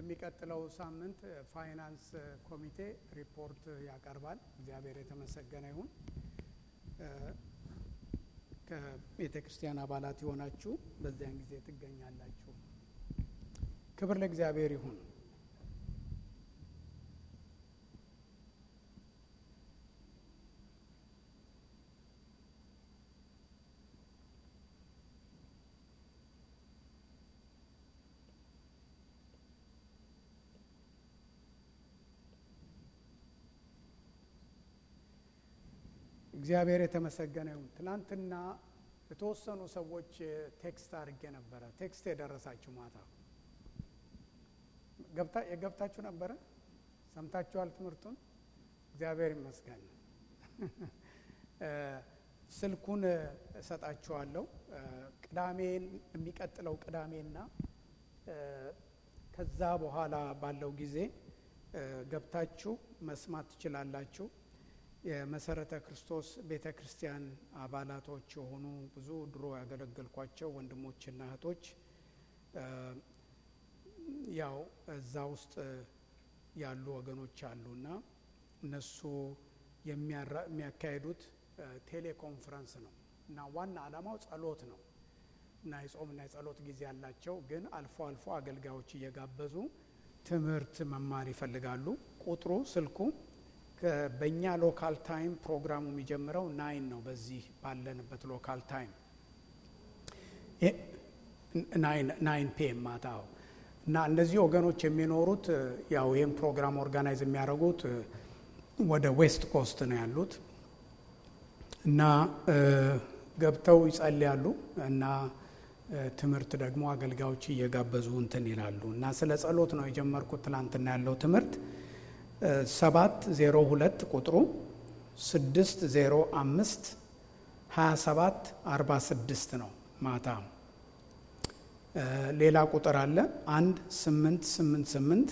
የሚቀጥለው ሳምንት ፋይናንስ ኮሚቴ ሪፖርት ያቀርባል። እግዚአብሔር የተመሰገነ ይሁን። ከቤተ ክርስቲያን አባላት የሆናችሁ በዚያን ጊዜ ትገኛላችሁ። ክብር ለእግዚአብሔር ይሁን። እግዚአብሔር የተመሰገነ ይሁን። ትናንትና የተወሰኑ ሰዎች ቴክስት አድርጌ ነበረ። ቴክስት የደረሳችሁ ማታ የገብታችሁ ነበረ? ሰምታችኋል ትምህርቱን? እግዚአብሔር ይመስገን። ስልኩን እሰጣችኋለሁ። ቅዳሜን የሚቀጥለው ቅዳሜና ከዛ በኋላ ባለው ጊዜ ገብታችሁ መስማት ትችላላችሁ። የመሰረተ ክርስቶስ ቤተ ክርስቲያን አባላቶች የሆኑ ብዙ ድሮ ያገለገልኳቸው ወንድሞችና እህቶች ያው እዛ ውስጥ ያሉ ወገኖች አሉና እነሱ የሚያካሄዱት ቴሌኮንፈረንስ ነው እና ዋና ዓላማው ጸሎት ነው እና የጾምና የጸሎት ጊዜ ያላቸው ግን አልፎ አልፎ አገልጋዮች እየጋበዙ ትምህርት መማር ይፈልጋሉ። ቁጥሩ ስልኩ በእኛ ሎካል ታይም ፕሮግራሙ የሚጀምረው ናይን ነው። በዚህ ባለንበት ሎካል ታይም ናይን ፒኤም ማታው እና እነዚህ ወገኖች የሚኖሩት ያው ይህም ፕሮግራም ኦርጋናይዝ የሚያደርጉት ወደ ዌስት ኮስት ነው ያሉት እና ገብተው ይጸልያሉ እና ትምህርት ደግሞ አገልጋዮች እየጋበዙ እንትን ይላሉ እና ስለ ጸሎት ነው የጀመርኩት ትላንትና ያለው ትምህርት ሰባት ዜሮ ሁለት ቁጥሩ ስድስት ዜሮ አምስት ሀያ ሰባት አርባ ስድስት ነው። ማታ ሌላ ቁጥር አለ አንድ ስምንት ስምንት ስምንት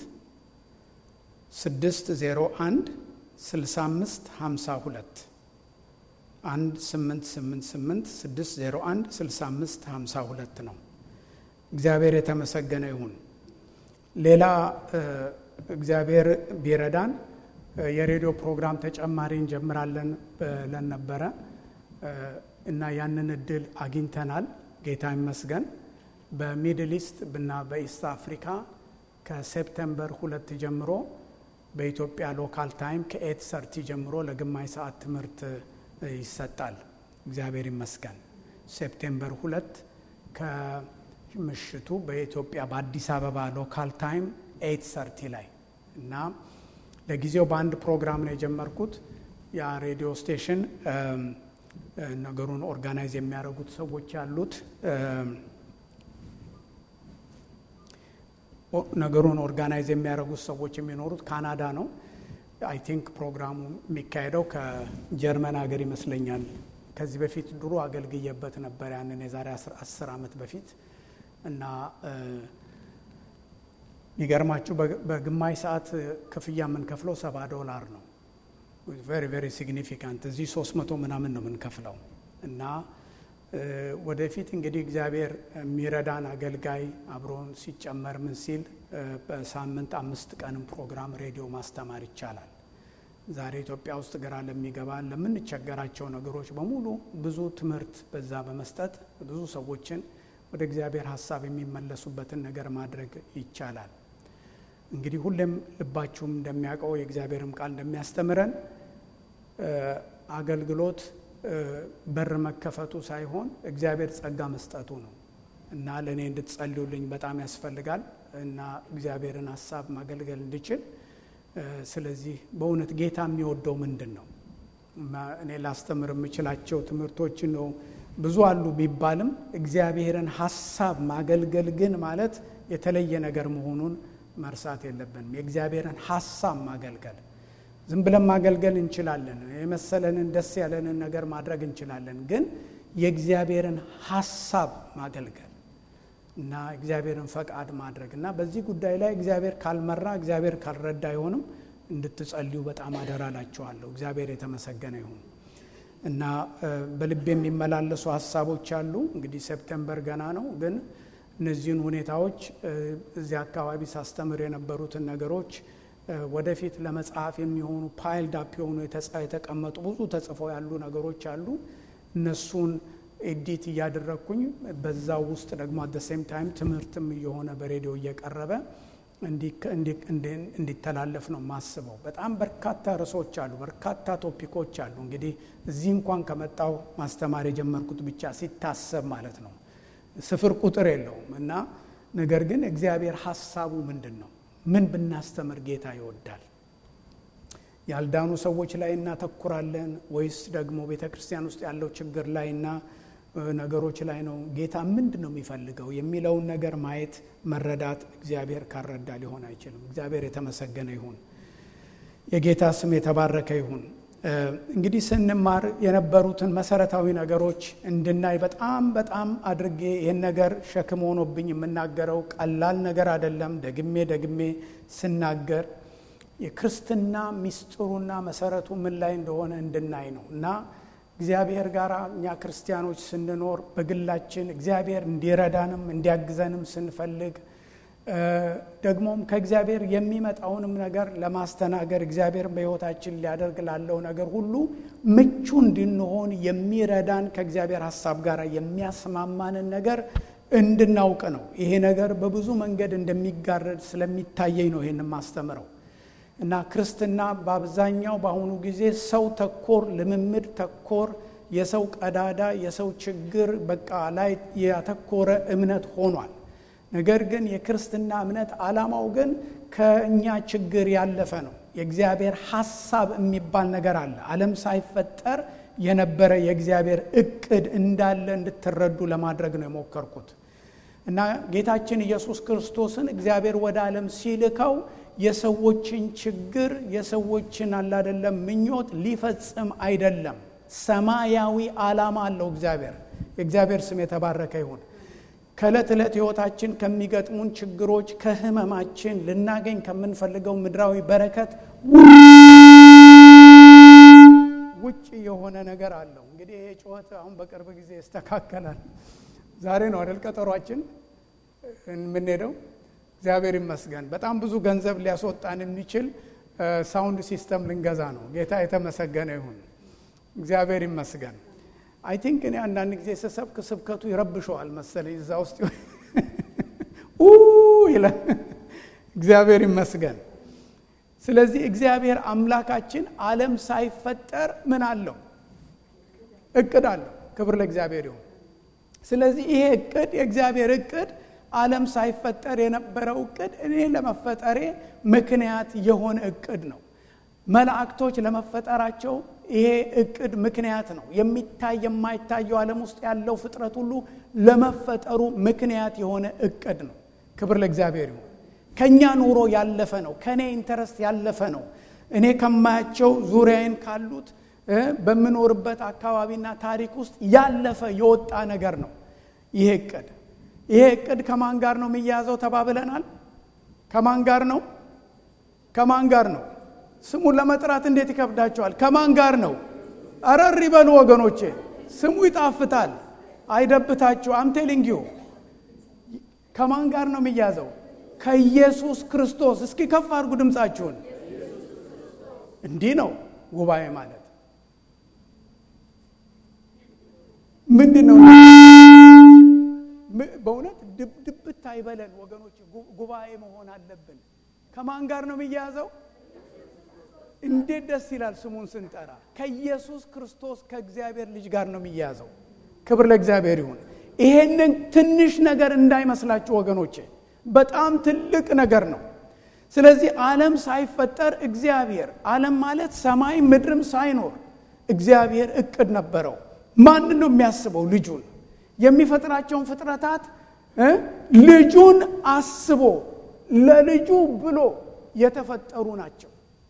ስድስት ዜሮ አንድ ስልሳ አምስት ሀምሳ ሁለት አንድ ስምንት ስምንት ስምንት ስድስት ዜሮ አንድ ስልሳ አምስት ሀምሳ ሁለት ነው። እግዚአብሔር የተመሰገነ ይሁን። ሌላ እግዚአብሔር ቢረዳን የሬዲዮ ፕሮግራም ተጨማሪ እንጀምራለን ብለን ነበረ እና ያንን እድል አግኝተናል። ጌታ ይመስገን። በሚድል ኢስት እና በኢስት አፍሪካ ከሴፕተምበር ሁለት ጀምሮ በኢትዮጵያ ሎካል ታይም ከኤት ሰርቲ ጀምሮ ለግማሽ ሰዓት ትምህርት ይሰጣል። እግዚአብሔር ይመስገን። ሴፕቴምበር ሁለት ከምሽቱ በኢትዮጵያ በአዲስ አበባ ሎካል ታይም ኤይት ሰርቲ ላይ እና ለጊዜው በአንድ ፕሮግራም ነው የጀመርኩት። ያ ሬዲዮ ስቴሽን ነገሩን ኦርጋናይዝ የሚያደርጉት ሰዎች ያሉት ነገሩን ኦርጋናይዝ የሚያደርጉት ሰዎች የሚኖሩት ካናዳ ነው። አይ ቲንክ ፕሮግራሙ የሚካሄደው ከጀርመን ሀገር ይመስለኛል። ከዚህ በፊት ድሮ አገልግዬበት ነበር ያንን የዛሬ አስር ዓመት በፊት እና የሚገርማችሁ በግማሽ ሰዓት ክፍያ የምንከፍለው ሰባ ዶላር ነው። ቬሪ ቬሪ ሲግኒፊካንት እዚህ ሶስት መቶ ምናምን ነው የምንከፍለው እና ወደፊት እንግዲህ እግዚአብሔር የሚረዳን አገልጋይ አብሮን ሲጨመር ምን ሲል በሳምንት አምስት ቀንም ፕሮግራም ሬዲዮ ማስተማር ይቻላል። ዛሬ ኢትዮጵያ ውስጥ ግራ ለሚገባ ለምንቸገራቸው ነገሮች በሙሉ ብዙ ትምህርት በዛ በመስጠት ብዙ ሰዎችን ወደ እግዚአብሔር ሀሳብ የሚመለሱበትን ነገር ማድረግ ይቻላል። እንግዲህ ሁሌም ልባችሁም እንደሚያውቀው የእግዚአብሔርም ቃል እንደሚያስተምረን አገልግሎት በር መከፈቱ ሳይሆን እግዚአብሔር ጸጋ መስጠቱ ነው እና ለእኔ እንድትጸልዩልኝ በጣም ያስፈልጋል እና እግዚአብሔርን ሀሳብ ማገልገል እንድችል። ስለዚህ በእውነት ጌታ የሚወደው ምንድን ነው? እኔ ላስተምር የምችላቸው ትምህርቶች ነው ብዙ አሉ ቢባልም እግዚአብሔርን ሀሳብ ማገልገል ግን ማለት የተለየ ነገር መሆኑን መርሳት የለብንም። የእግዚአብሔርን ሀሳብ ማገልገል ዝም ብለን ማገልገል እንችላለን። የመሰለንን ደስ ያለንን ነገር ማድረግ እንችላለን። ግን የእግዚአብሔርን ሀሳብ ማገልገል እና እግዚአብሔርን ፈቃድ ማድረግ እና በዚህ ጉዳይ ላይ እግዚአብሔር ካልመራ እግዚአብሔር ካልረዳ አይሆንም። እንድትጸልዩ በጣም አደራላችኋለሁ። እግዚአብሔር የተመሰገነ ይሁን እና በልብ የሚመላለሱ ሀሳቦች አሉ። እንግዲህ ሴፕቴምበር ገና ነው፣ ግን እነዚህን ሁኔታዎች እዚህ አካባቢ ሳስተምር የነበሩትን ነገሮች ወደፊት ለመጽሐፍ የሚሆኑ ፓይልድ አፕ የሆኑ የተቀመጡ ብዙ ተጽፈው ያሉ ነገሮች አሉ። እነሱን ኤዲት እያደረግኩኝ በዛው ውስጥ ደግሞ አት ሴም ታይም ትምህርትም እየሆነ በሬዲዮ እየቀረበ እንዲተላለፍ ነው የማስበው። በጣም በርካታ ርዕሶች አሉ፣ በርካታ ቶፒኮች አሉ። እንግዲህ እዚህ እንኳን ከመጣው ማስተማር የጀመርኩት ብቻ ሲታሰብ ማለት ነው ስፍር ቁጥር የለውም እና ነገር ግን እግዚአብሔር ሀሳቡ ምንድን ነው? ምን ብናስተምር ጌታ ይወዳል? ያልዳኑ ሰዎች ላይ እናተኩራለን ወይስ ደግሞ ቤተ ክርስቲያን ውስጥ ያለው ችግር ላይና ነገሮች ላይ ነው ጌታ ምንድን ነው የሚፈልገው የሚለውን ነገር ማየት መረዳት እግዚአብሔር ካረዳ ሊሆን አይችልም። እግዚአብሔር የተመሰገነ ይሁን። የጌታ ስም የተባረከ ይሁን። እንግዲህ ስንማር የነበሩትን መሰረታዊ ነገሮች እንድናይ በጣም በጣም አድርጌ ይህን ነገር ሸክም ሆኖብኝ የምናገረው ቀላል ነገር አይደለም። ደግሜ ደግሜ ስናገር የክርስትና ሚስጥሩና መሰረቱ ምን ላይ እንደሆነ እንድናይ ነው እና እግዚአብሔር ጋር እኛ ክርስቲያኖች ስንኖር በግላችን እግዚአብሔር እንዲረዳንም እንዲያግዘንም ስንፈልግ ደግሞም ከእግዚአብሔር የሚመጣውንም ነገር ለማስተናገር እግዚአብሔር በሕይወታችን ሊያደርግ ላለው ነገር ሁሉ ምቹ እንድንሆን የሚረዳን ከእግዚአብሔር ሀሳብ ጋር የሚያስማማንን ነገር እንድናውቅ ነው። ይሄ ነገር በብዙ መንገድ እንደሚጋረድ ስለሚታየኝ ነው ይህን ማስተምረው እና ክርስትና በአብዛኛው በአሁኑ ጊዜ ሰው ተኮር ልምምድ ተኮር የሰው ቀዳዳ የሰው ችግር በቃ ላይ ያተኮረ እምነት ሆኗል። ነገር ግን የክርስትና እምነት ዓላማው ግን ከእኛ ችግር ያለፈ ነው። የእግዚአብሔር ሐሳብ የሚባል ነገር አለ። ዓለም ሳይፈጠር የነበረ የእግዚአብሔር እቅድ እንዳለ እንድትረዱ ለማድረግ ነው የሞከርኩት እና ጌታችን ኢየሱስ ክርስቶስን እግዚአብሔር ወደ ዓለም ሲልከው የሰዎችን ችግር የሰዎችን አላደለም ምኞት ሊፈጽም አይደለም። ሰማያዊ ዓላማ አለው እግዚአብሔር። የእግዚአብሔር ስም የተባረከ ይሁን። ከዕለት ዕለት ሕይወታችን ከሚገጥሙን ችግሮች ከህመማችን ልናገኝ ከምንፈልገው ምድራዊ በረከት ውጭ የሆነ ነገር አለው። እንግዲህ ይሄ ጩኸት አሁን በቅርብ ጊዜ ይስተካከላል። ዛሬ ነው አይደል ቀጠሯችን የምንሄደው። እግዚአብሔር ይመስገን። በጣም ብዙ ገንዘብ ሊያስወጣን የሚችል ሳውንድ ሲስተም ልንገዛ ነው። ጌታ የተመሰገነ ይሁን። እግዚአብሔር ይመስገን። አይ ቲንክ እኔ አንዳንድ ጊዜ ስሰብክ ስብከቱ ይረብሸዋል መሰለኝ እዛ ውስጥ ይላል። እግዚአብሔር ይመስገን። ስለዚህ እግዚአብሔር አምላካችን ዓለም ሳይፈጠር ምን አለው? እቅድ አለው። ክብር ለእግዚአብሔር ይሁን። ስለዚህ ይሄ እቅድ የእግዚአብሔር እቅድ ዓለም ሳይፈጠር የነበረው እቅድ እኔ ለመፈጠሬ ምክንያት የሆነ እቅድ ነው። መላእክቶች ለመፈጠራቸው ይሄ እቅድ ምክንያት ነው። የሚታይ የማይታየው ዓለም ውስጥ ያለው ፍጥረት ሁሉ ለመፈጠሩ ምክንያት የሆነ እቅድ ነው። ክብር ለእግዚአብሔር ይሁን። ከእኛ ኑሮ ያለፈ ነው። ከእኔ ኢንተረስት ያለፈ ነው። እኔ ከማያቸው ዙሪያዬን ካሉት በምኖርበት አካባቢና ታሪክ ውስጥ ያለፈ የወጣ ነገር ነው ይሄ እቅድ። ይሄ እቅድ ከማን ጋር ነው የሚያያዘው ተባብለናል። ከማን ጋር ነው? ከማን ጋር ነው? ስሙን ለመጥራት እንዴት ይከብዳቸዋል? ከማን ጋር ነው? አረር ይበሉ ወገኖቼ፣ ስሙ ይጣፍጣል፣ አይደብታችሁ። አምቴሊንግ ዩ ከማን ጋር ነው የሚያዘው? ከኢየሱስ ክርስቶስ። እስኪ ከፍ አድርጉ ድምፃችሁን። እንዲህ ነው ጉባኤ ማለት ምንድን ነው? በእውነት ድብት አይበለን ወገኖች፣ ጉባኤ መሆን አለብን። ከማን ጋር ነው የሚያዘው? እንዴት ደስ ይላል ስሙን ስንጠራ። ከኢየሱስ ክርስቶስ ከእግዚአብሔር ልጅ ጋር ነው የሚያዘው። ክብር ለእግዚአብሔር ይሁን። ይሄንን ትንሽ ነገር እንዳይመስላችሁ ወገኖቼ፣ በጣም ትልቅ ነገር ነው። ስለዚህ ዓለም ሳይፈጠር እግዚአብሔር ዓለም ማለት ሰማይ ምድርም ሳይኖር እግዚአብሔር እቅድ ነበረው። ማንን ነው የሚያስበው? ልጁን የሚፈጥራቸውን ፍጥረታት ልጁን አስቦ ለልጁ ብሎ የተፈጠሩ ናቸው።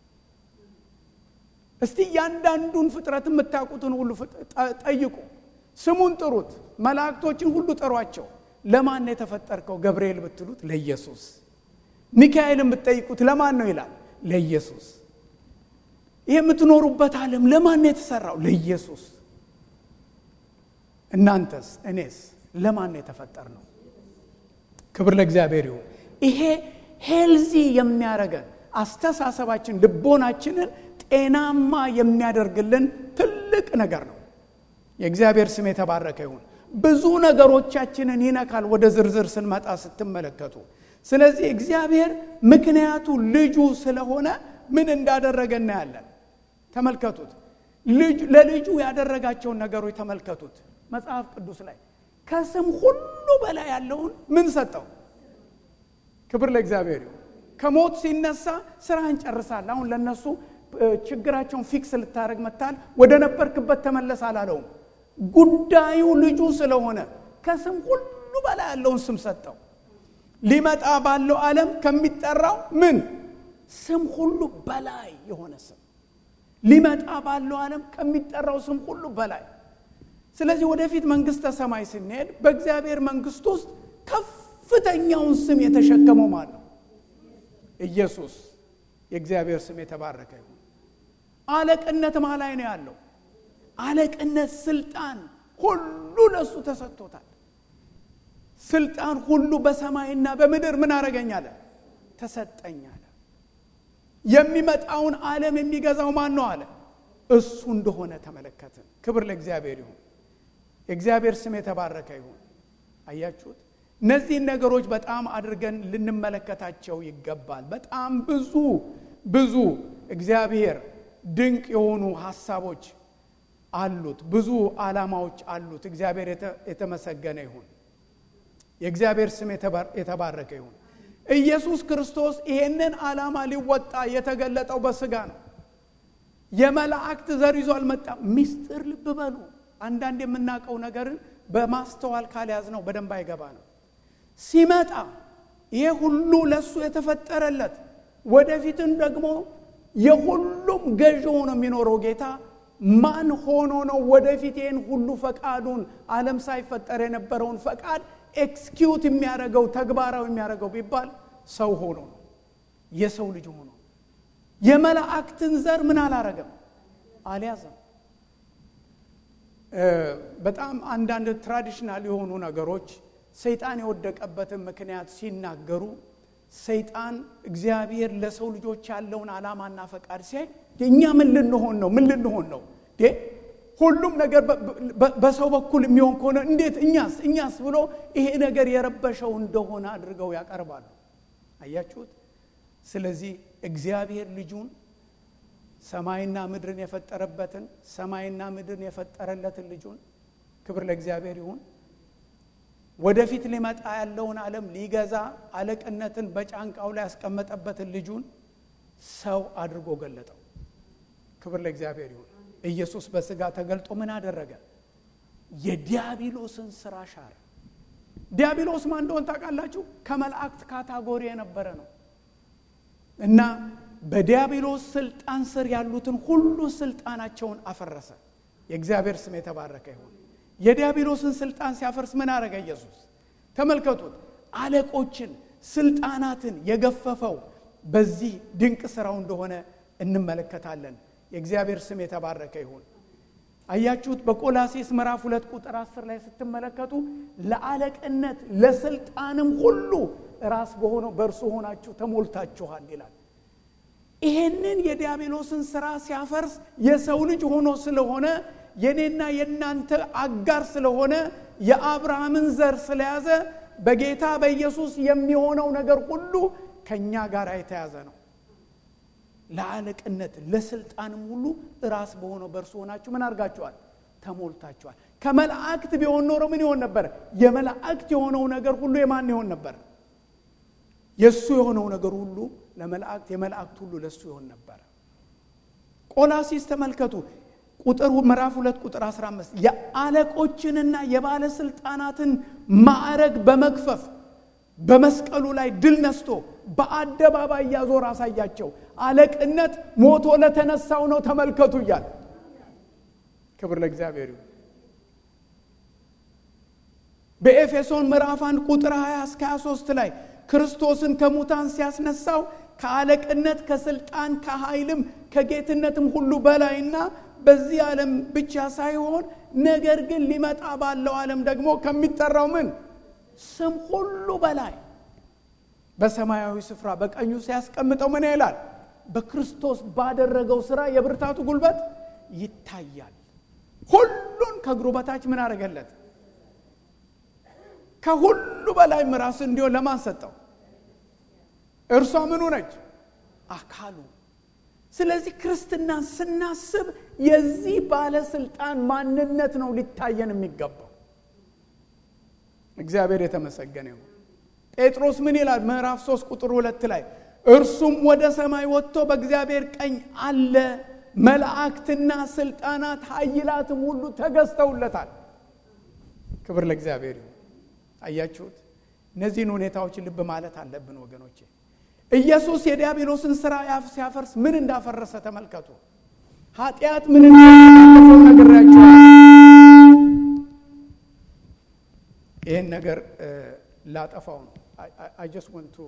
እስቲ እያንዳንዱን ፍጥረት የምታውቁትን ሁሉ ጠይቁ፣ ስሙን ጥሩት፣ መላእክቶችን ሁሉ ጠሯቸው። ለማን የተፈጠርከው ገብርኤል ብትሉት ለኢየሱስ። ሚካኤልን ብትጠይቁት ለማን ነው ይላል? ለኢየሱስ። ይህ የምትኖሩበት ዓለም ለማን ነው የተሰራው? ለኢየሱስ። እናንተስ እኔስ ለማን ነው የተፈጠር ነው? ክብር ለእግዚአብሔር ይሁን። ይሄ ሄልዚ የሚያደርገን አስተሳሰባችን፣ ልቦናችንን ጤናማ የሚያደርግልን ትልቅ ነገር ነው። የእግዚአብሔር ስም የተባረከ ይሁን። ብዙ ነገሮቻችንን ይነካል ወደ ዝርዝር ስንመጣ ስትመለከቱ። ስለዚህ እግዚአብሔር ምክንያቱ ልጁ ስለሆነ ምን እንዳደረገ እናያለን። ተመልከቱት። ለልጁ ያደረጋቸውን ነገሮች ተመልከቱት። መጽሐፍ ቅዱስ ላይ ከስም ሁሉ በላይ ያለውን ምን ሰጠው? ክብር ለእግዚአብሔር ይሁን። ከሞት ሲነሳ ስራህን ጨርሳል። አሁን ለነሱ ችግራቸውን ፊክስ ልታደረግ መታል፣ ወደ ነበርክበት ተመለስ አላለውም። ጉዳዩ ልጁ ስለሆነ ከስም ሁሉ በላይ ያለውን ስም ሰጠው። ሊመጣ ባለው ዓለም ከሚጠራው ምን ስም ሁሉ በላይ የሆነ ስም ሊመጣ ባለው ዓለም ከሚጠራው ስም ሁሉ በላይ። ስለዚህ ወደፊት መንግስተ ሰማይ ስንሄድ በእግዚአብሔር መንግስት ውስጥ ከፍተኛውን ስም የተሸከመው ማን ነው? ኢየሱስ። የእግዚአብሔር ስም የተባረከ ይሁን። አለቅነት ማ ላይ ነው ያለው? አለቅነት፣ ስልጣን ሁሉ ለእሱ ተሰጥቶታል። ስልጣን ሁሉ በሰማይና በምድር ምን አረገኛለ? ተሰጠኛለ። የሚመጣውን ዓለም የሚገዛው ማን ነው አለ? እሱ እንደሆነ ተመለከትን። ክብር ለእግዚአብሔር ይሁን። የእግዚአብሔር ስም የተባረከ ይሁን። አያችሁት? እነዚህን ነገሮች በጣም አድርገን ልንመለከታቸው ይገባል። በጣም ብዙ ብዙ እግዚአብሔር ድንቅ የሆኑ ሀሳቦች አሉት። ብዙ ዓላማዎች አሉት። እግዚአብሔር የተመሰገነ ይሁን። የእግዚአብሔር ስም የተባረከ ይሁን። ኢየሱስ ክርስቶስ ይሄንን ዓላማ ሊወጣ የተገለጠው በስጋ ነው። የመላእክት ዘር ይዞ አልመጣም። ሚስጥር ልብ በሉ። አንዳንድ የምናውቀው ነገርን በማስተዋል ካልያዝ ነው በደንብ አይገባ ነው። ሲመጣ ይሄ ሁሉ ለእሱ የተፈጠረለት ወደፊትም ደግሞ የሁሉም ገዥ ሆኖ የሚኖረው ጌታ ማን ሆኖ ነው ወደፊት ይህን ሁሉ ፈቃዱን ዓለም ሳይፈጠር የነበረውን ፈቃድ ኤክስኪዩት የሚያደርገው ተግባራዊ የሚያደርገው ቢባል ሰው ሆኖ ነው። የሰው ልጅ ሆኖ የመላእክትን ዘር ምን አላረገም፣ አልያዘም። በጣም አንዳንድ ትራዲሽናል የሆኑ ነገሮች ሰይጣን የወደቀበትን ምክንያት ሲናገሩ ሰይጣን እግዚአብሔር ለሰው ልጆች ያለውን ዓላማና ፈቃድ ሲያይ እኛ ምን ልንሆን ነው? ምን ልንሆን ነው? ሁሉም ነገር በሰው በኩል የሚሆን ከሆነ እንዴት እኛስ እኛስ ብሎ ይሄ ነገር የረበሸው እንደሆነ አድርገው ያቀርባሉ። አያችሁት? ስለዚህ እግዚአብሔር ልጁን ሰማይና ምድርን የፈጠረበትን ሰማይና ምድርን የፈጠረለትን ልጁን ክብር ለእግዚአብሔር ይሁን ወደፊት ሊመጣ ያለውን ዓለም ሊገዛ አለቅነትን በጫንቃው ላይ ያስቀመጠበትን ልጁን ሰው አድርጎ ገለጠው። ክብር ለእግዚአብሔር ይሁን። ኢየሱስ በስጋ ተገልጦ ምን አደረገ? የዲያብሎስን ስራ ሻረ። ዲያብሎስ ማን እንደሆን ታውቃላችሁ? ከመላእክት ካታጎሪ የነበረ ነው እና በዲያብሎስ ስልጣን ስር ያሉትን ሁሉ ስልጣናቸውን አፈረሰ። የእግዚአብሔር ስም የተባረከ ይሁን። የዲያብሎስን ስልጣን ሲያፈርስ ምን አረገ ኢየሱስ? ተመልከቱት። አለቆችን፣ ስልጣናትን የገፈፈው በዚህ ድንቅ ስራው እንደሆነ እንመለከታለን። የእግዚአብሔር ስም የተባረከ ይሁን። አያችሁት? በቆላሴስ ምዕራፍ ሁለት ቁጥር አስር ላይ ስትመለከቱ ለአለቅነት ለስልጣንም ሁሉ ራስ በሆነው በእርሱ ሆናችሁ ተሞልታችኋል ይላል። ይሄንን የዲያብሎስን ስራ ሲያፈርስ የሰው ልጅ ሆኖ ስለሆነ የኔና የእናንተ አጋር ስለሆነ የአብርሃምን ዘር ስለያዘ በጌታ በኢየሱስ የሚሆነው ነገር ሁሉ ከእኛ ጋር የተያዘ ነው። ለአለቅነት ለስልጣንም ሁሉ ራስ በሆነው በእርሱ ሆናችሁ ምን አድርጋችኋል? ተሞልታችኋል። ከመላእክት ቢሆን ኖሮ ምን ይሆን ነበር? የመላእክት የሆነው ነገር ሁሉ የማን ይሆን ነበር? የእሱ የሆነው ነገር ሁሉ ለመላእክት፣ የመላእክት ሁሉ ለእሱ ይሆን ነበር። ቆላሲስ ተመልከቱ ቁጥር ምዕራፍ ሁለት ቁጥር 15 የአለቆችንና የባለስልጣናትን ማዕረግ በመክፈፍ በመስቀሉ ላይ ድል ነስቶ በአደባባይ እያዞር አሳያቸው። አለቅነት ሞቶ ለተነሳው ነው ተመልከቱ እያል ክብር ለእግዚአብሔር ይሁን። በኤፌሶን ምዕራፍ 1 ቁጥር 20 እስከ 23 ላይ ክርስቶስን ከሙታን ሲያስነሳው ከአለቅነት ከስልጣን ከኃይልም ከጌትነትም ሁሉ በላይና በዚህ ዓለም ብቻ ሳይሆን ነገር ግን ሊመጣ ባለው ዓለም ደግሞ ከሚጠራው ምን ስም ሁሉ በላይ በሰማያዊ ስፍራ በቀኙ ሲያስቀምጠው ምን ይላል? በክርስቶስ ባደረገው ስራ የብርታቱ ጉልበት ይታያል። ሁሉን ከእግሩ በታች ምን አደረገለት? ከሁሉ በላይ ራስ እንዲሆን ለማን ሰጠው? እርሷ ምኑ ነች? አካሉ። ስለዚህ ክርስትናን ስናስብ የዚህ ባለስልጣን ማንነት ነው ሊታየን የሚገባው። እግዚአብሔር የተመሰገነ ይሁን። ጴጥሮስ ምን ይላል? ምዕራፍ 3 ቁጥር ሁለት ላይ እርሱም ወደ ሰማይ ወጥቶ በእግዚአብሔር ቀኝ አለ፣ መላእክትና ስልጣናት ኃይላትም ሁሉ ተገዝተውለታል። ክብር ለእግዚአብሔር ይሁን። አያችሁት? እነዚህን ሁኔታዎች ልብ ማለት አለብን ወገኖቼ። ኢየሱስ የዲያብሎስን ስራ ሲያፈርስ ምን እንዳፈረሰ ተመልከቱ። ኃጢአት ምን እንዳፈረሰው ነግሬያችኋለሁ። ይህን ነገር ላጠፋው ነው። አይ ጀስት ወንት ቱ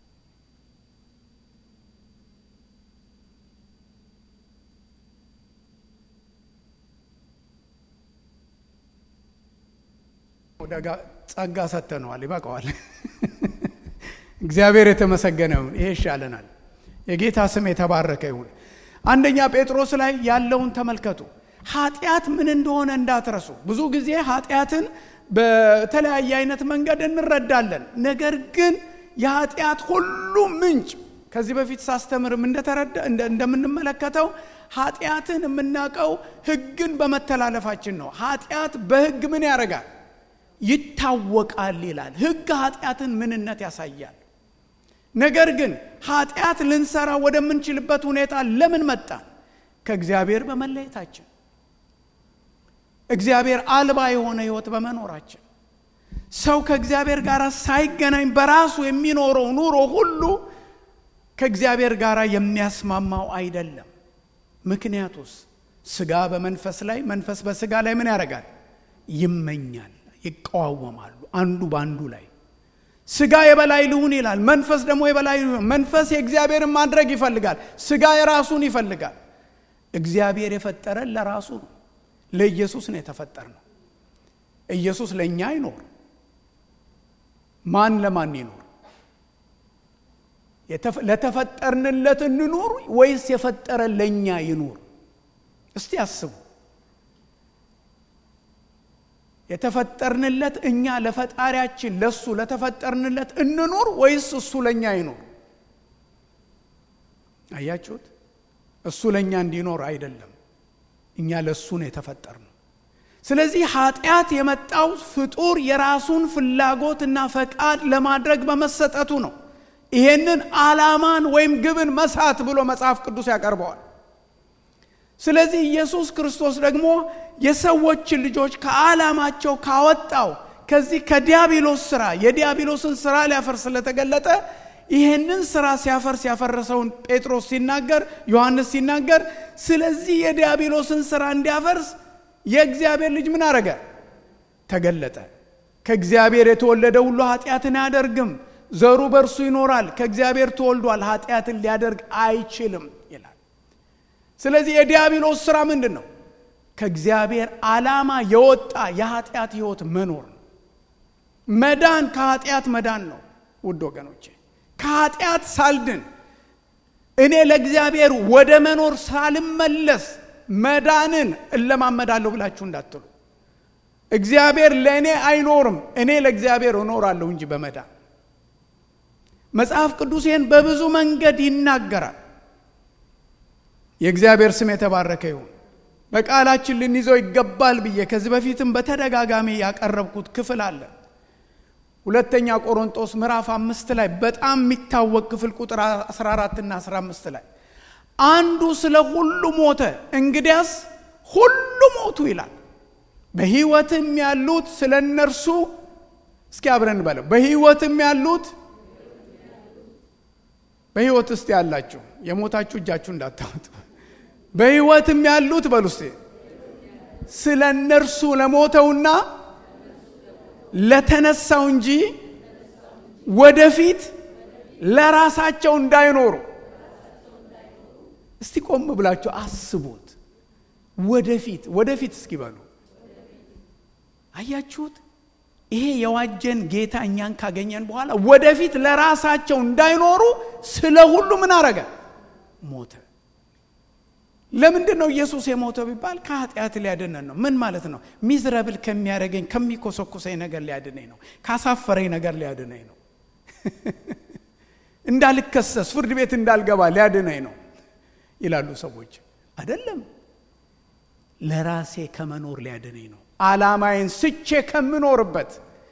ጸጋ ሰጥተነዋል፣ ይበቃዋል። እግዚአብሔር የተመሰገነ ይሁን። ይሄ ይሻለናል። የጌታ ስም የተባረከ ይሁን። አንደኛ ጴጥሮስ ላይ ያለውን ተመልከቱ። ኃጢአት ምን እንደሆነ እንዳትረሱ። ብዙ ጊዜ ኃጢአትን በተለያየ አይነት መንገድ እንረዳለን። ነገር ግን የኃጢአት ሁሉ ምንጭ ከዚህ በፊት ሳስተምርም እንደምንመለከተው ኃጢአትን የምናውቀው ሕግን በመተላለፋችን ነው። ኃጢአት በሕግ ምን ያደርጋል? ይታወቃል ይላል። ሕግ ኃጢአትን ምንነት ያሳያል። ነገር ግን ኃጢአት ልንሰራ ወደምንችልበት ሁኔታ ለምን መጣን? ከእግዚአብሔር በመለየታችን እግዚአብሔር አልባ የሆነ ህይወት በመኖራችን ሰው ከእግዚአብሔር ጋር ሳይገናኝ በራሱ የሚኖረው ኑሮ ሁሉ ከእግዚአብሔር ጋር የሚያስማማው አይደለም። ምክንያቱስ ስጋ በመንፈስ ላይ መንፈስ በስጋ ላይ ምን ያደርጋል? ይመኛል፣ ይቀዋወማሉ አንዱ በአንዱ ላይ ስጋ የበላይ ልሁን ይላል፣ መንፈስ ደግሞ የበላይ ልሁን። መንፈስ የእግዚአብሔርን ማድረግ ይፈልጋል፣ ስጋ የራሱን ይፈልጋል። እግዚአብሔር የፈጠረን ለራሱ ነው። ለኢየሱስ ነው የተፈጠር ነው። ኢየሱስ ለእኛ አይኖር። ማን ለማን ይኖር? ለተፈጠርንለት እንኑር ወይስ የፈጠረን ለእኛ ይኑር? እስቲ አስቡ። የተፈጠርንለት እኛ ለፈጣሪያችን ለሱ ለተፈጠርንለት እንኑር ወይስ እሱ ለእኛ ይኖር? አያችሁት? እሱ ለእኛ እንዲኖር አይደለም። እኛ ለእሱ ነው የተፈጠርነው። ስለዚህ ኃጢአት የመጣው ፍጡር የራሱን ፍላጎትና ፈቃድ ለማድረግ በመሰጠቱ ነው። ይሄንን ዓላማን ወይም ግብን መሳት ብሎ መጽሐፍ ቅዱስ ያቀርበዋል። ስለዚህ ኢየሱስ ክርስቶስ ደግሞ የሰዎችን ልጆች ከዓላማቸው ካወጣው ከዚህ ከዲያብሎስ ስራ የዲያብሎስን ስራ ሊያፈርስ ስለተገለጠ ይህንን ስራ ሲያፈርስ ያፈረሰውን ጴጥሮስ ሲናገር ዮሐንስ ሲናገር ስለዚህ የዲያብሎስን ስራ እንዲያፈርስ የእግዚአብሔር ልጅ ምን አረገ? ተገለጠ። ከእግዚአብሔር የተወለደ ሁሉ ኃጢአትን አያደርግም፣ ዘሩ በእርሱ ይኖራል። ከእግዚአብሔር ተወልዷል፣ ኃጢአትን ሊያደርግ አይችልም ይላል። ስለዚህ የዲያብሎስ ስራ ምንድን ነው? ከእግዚአብሔር ዓላማ የወጣ የኃጢአት ህይወት መኖር ነው። መዳን ከኃጢአት መዳን ነው። ውድ ወገኖቼ ከኃጢአት ሳልድን እኔ ለእግዚአብሔር ወደ መኖር ሳልመለስ መዳንን እለማመዳለሁ ብላችሁ እንዳትሉ። እግዚአብሔር ለእኔ አይኖርም፣ እኔ ለእግዚአብሔር እኖራለሁ እንጂ በመዳን መጽሐፍ ቅዱስ ይህን በብዙ መንገድ ይናገራል። የእግዚአብሔር ስም የተባረከ ይሁን። በቃላችን ልንይዘው ይገባል ብዬ ከዚህ በፊትም በተደጋጋሚ ያቀረብኩት ክፍል አለ። ሁለተኛ ቆሮንጦስ ምዕራፍ አምስት ላይ በጣም የሚታወቅ ክፍል ቁጥር 14 እና 15 ላይ አንዱ ስለ ሁሉ ሞተ፣ እንግዲያስ ሁሉ ሞቱ ይላል። በሕይወትም ያሉት ስለ እነርሱ እስኪ አብረን በለው። በሕይወትም ያሉት በሕይወት ውስጥ ያላችሁ የሞታችሁ እጃችሁ እንዳታወጡ። በሕይወትም ያሉት በሉ እስቲ ስለ እነርሱ ለሞተውና ለተነሳው እንጂ ወደፊት ለራሳቸው እንዳይኖሩ። እስቲ ቆም ብላችሁ አስቡት። ወደፊት ወደፊት እስኪ በሉ። አያችሁት? ይሄ የዋጀን ጌታ እኛን ካገኘን በኋላ ወደፊት ለራሳቸው እንዳይኖሩ ስለ ሁሉ ምን አረገ? ሞተ። ለምንድን ነው ኢየሱስ የሞተው ቢባል ከኃጢአት ሊያድነን ነው። ምን ማለት ነው? ሚዝረብል ከሚያደርገኝ ከሚኮሰኩሰኝ ነገር ሊያድነኝ ነው። ካሳፈረኝ ነገር ሊያድነኝ ነው። እንዳልከሰስ ፍርድ ቤት እንዳልገባ ሊያድነኝ ነው ይላሉ ሰዎች። አይደለም፣ ለራሴ ከመኖር ሊያድነኝ ነው። አላማዬን ስቼ ከምኖርበት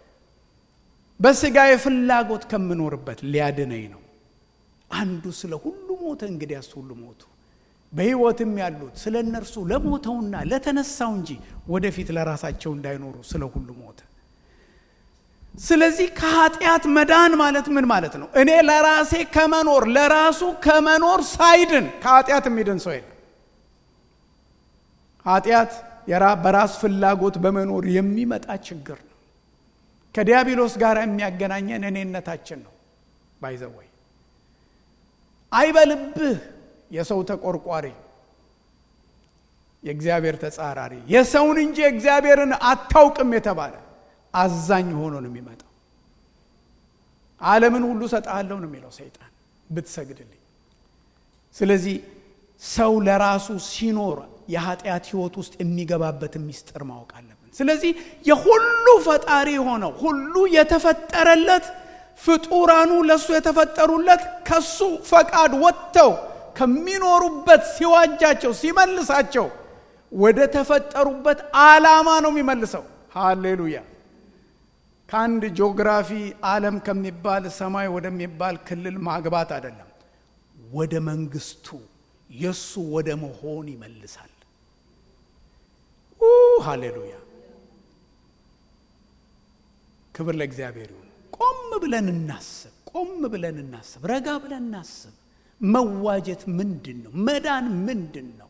በስጋዬ ፍላጎት ከምኖርበት ሊያድነኝ ነው። አንዱ ስለ ሁሉ ሞተ፣ እንግዲያስ ሁሉ ሞቱ። በሕይወትም ያሉት ስለ እነርሱ ለሞተውና ለተነሳው እንጂ ወደፊት ለራሳቸው እንዳይኖሩ ስለ ሁሉ ሞተ። ስለዚህ ከኃጢአት መዳን ማለት ምን ማለት ነው? እኔ ለራሴ ከመኖር ለራሱ ከመኖር ሳይድን ከኃጢአት የሚድን ሰው የለም። ኃጢአት በራስ ፍላጎት በመኖር የሚመጣ ችግር ነው። ከዲያብሎስ ጋር የሚያገናኘን እኔነታችን ነው። ባይዘወይ አይበልብህ የሰው ተቆርቋሪ፣ የእግዚአብሔር ተጻራሪ፣ የሰውን እንጂ እግዚአብሔርን አታውቅም የተባለ አዛኝ ሆኖ ነው የሚመጣው። ዓለምን ሁሉ ሰጥሃለሁ ነው የሚለው ሰይጣን ብትሰግድልኝ። ስለዚህ ሰው ለራሱ ሲኖር የኃጢአት ሕይወት ውስጥ የሚገባበትን ሚስጥር ማወቅ አለብን። ስለዚህ የሁሉ ፈጣሪ የሆነው ሁሉ የተፈጠረለት ፍጡራኑ ለእሱ የተፈጠሩለት ከሱ ፈቃድ ወጥተው ከሚኖሩበት ሲዋጃቸው ሲመልሳቸው ወደ ተፈጠሩበት ዓላማ ነው የሚመልሰው። ሃሌሉያ! ከአንድ ጂኦግራፊ ዓለም ከሚባል ሰማይ ወደሚባል ክልል ማግባት አይደለም፣ ወደ መንግስቱ የእሱ ወደ መሆን ይመልሳል። ሃሌሉያ! ክብር ለእግዚአብሔር ይሁን። ቆም ብለን እናስብ፣ ቆም ብለን እናስብ፣ ረጋ ብለን እናስብ። መዋጀት ምንድን ነው? መዳን ምንድን ነው?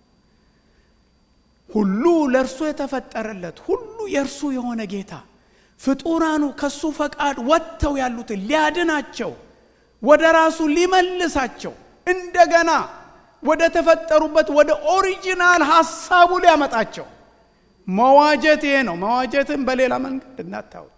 ሁሉ ለእርሱ የተፈጠረለት ሁሉ የእርሱ የሆነ ጌታ ፍጡራኑ ከሱ ፈቃድ ወጥተው ያሉትን ሊያድናቸው ወደ ራሱ ሊመልሳቸው እንደገና ወደ ተፈጠሩበት ወደ ኦሪጂናል ሀሳቡ ሊያመጣቸው መዋጀት ይሄ ነው። መዋጀትን በሌላ መንገድ እናታዩት።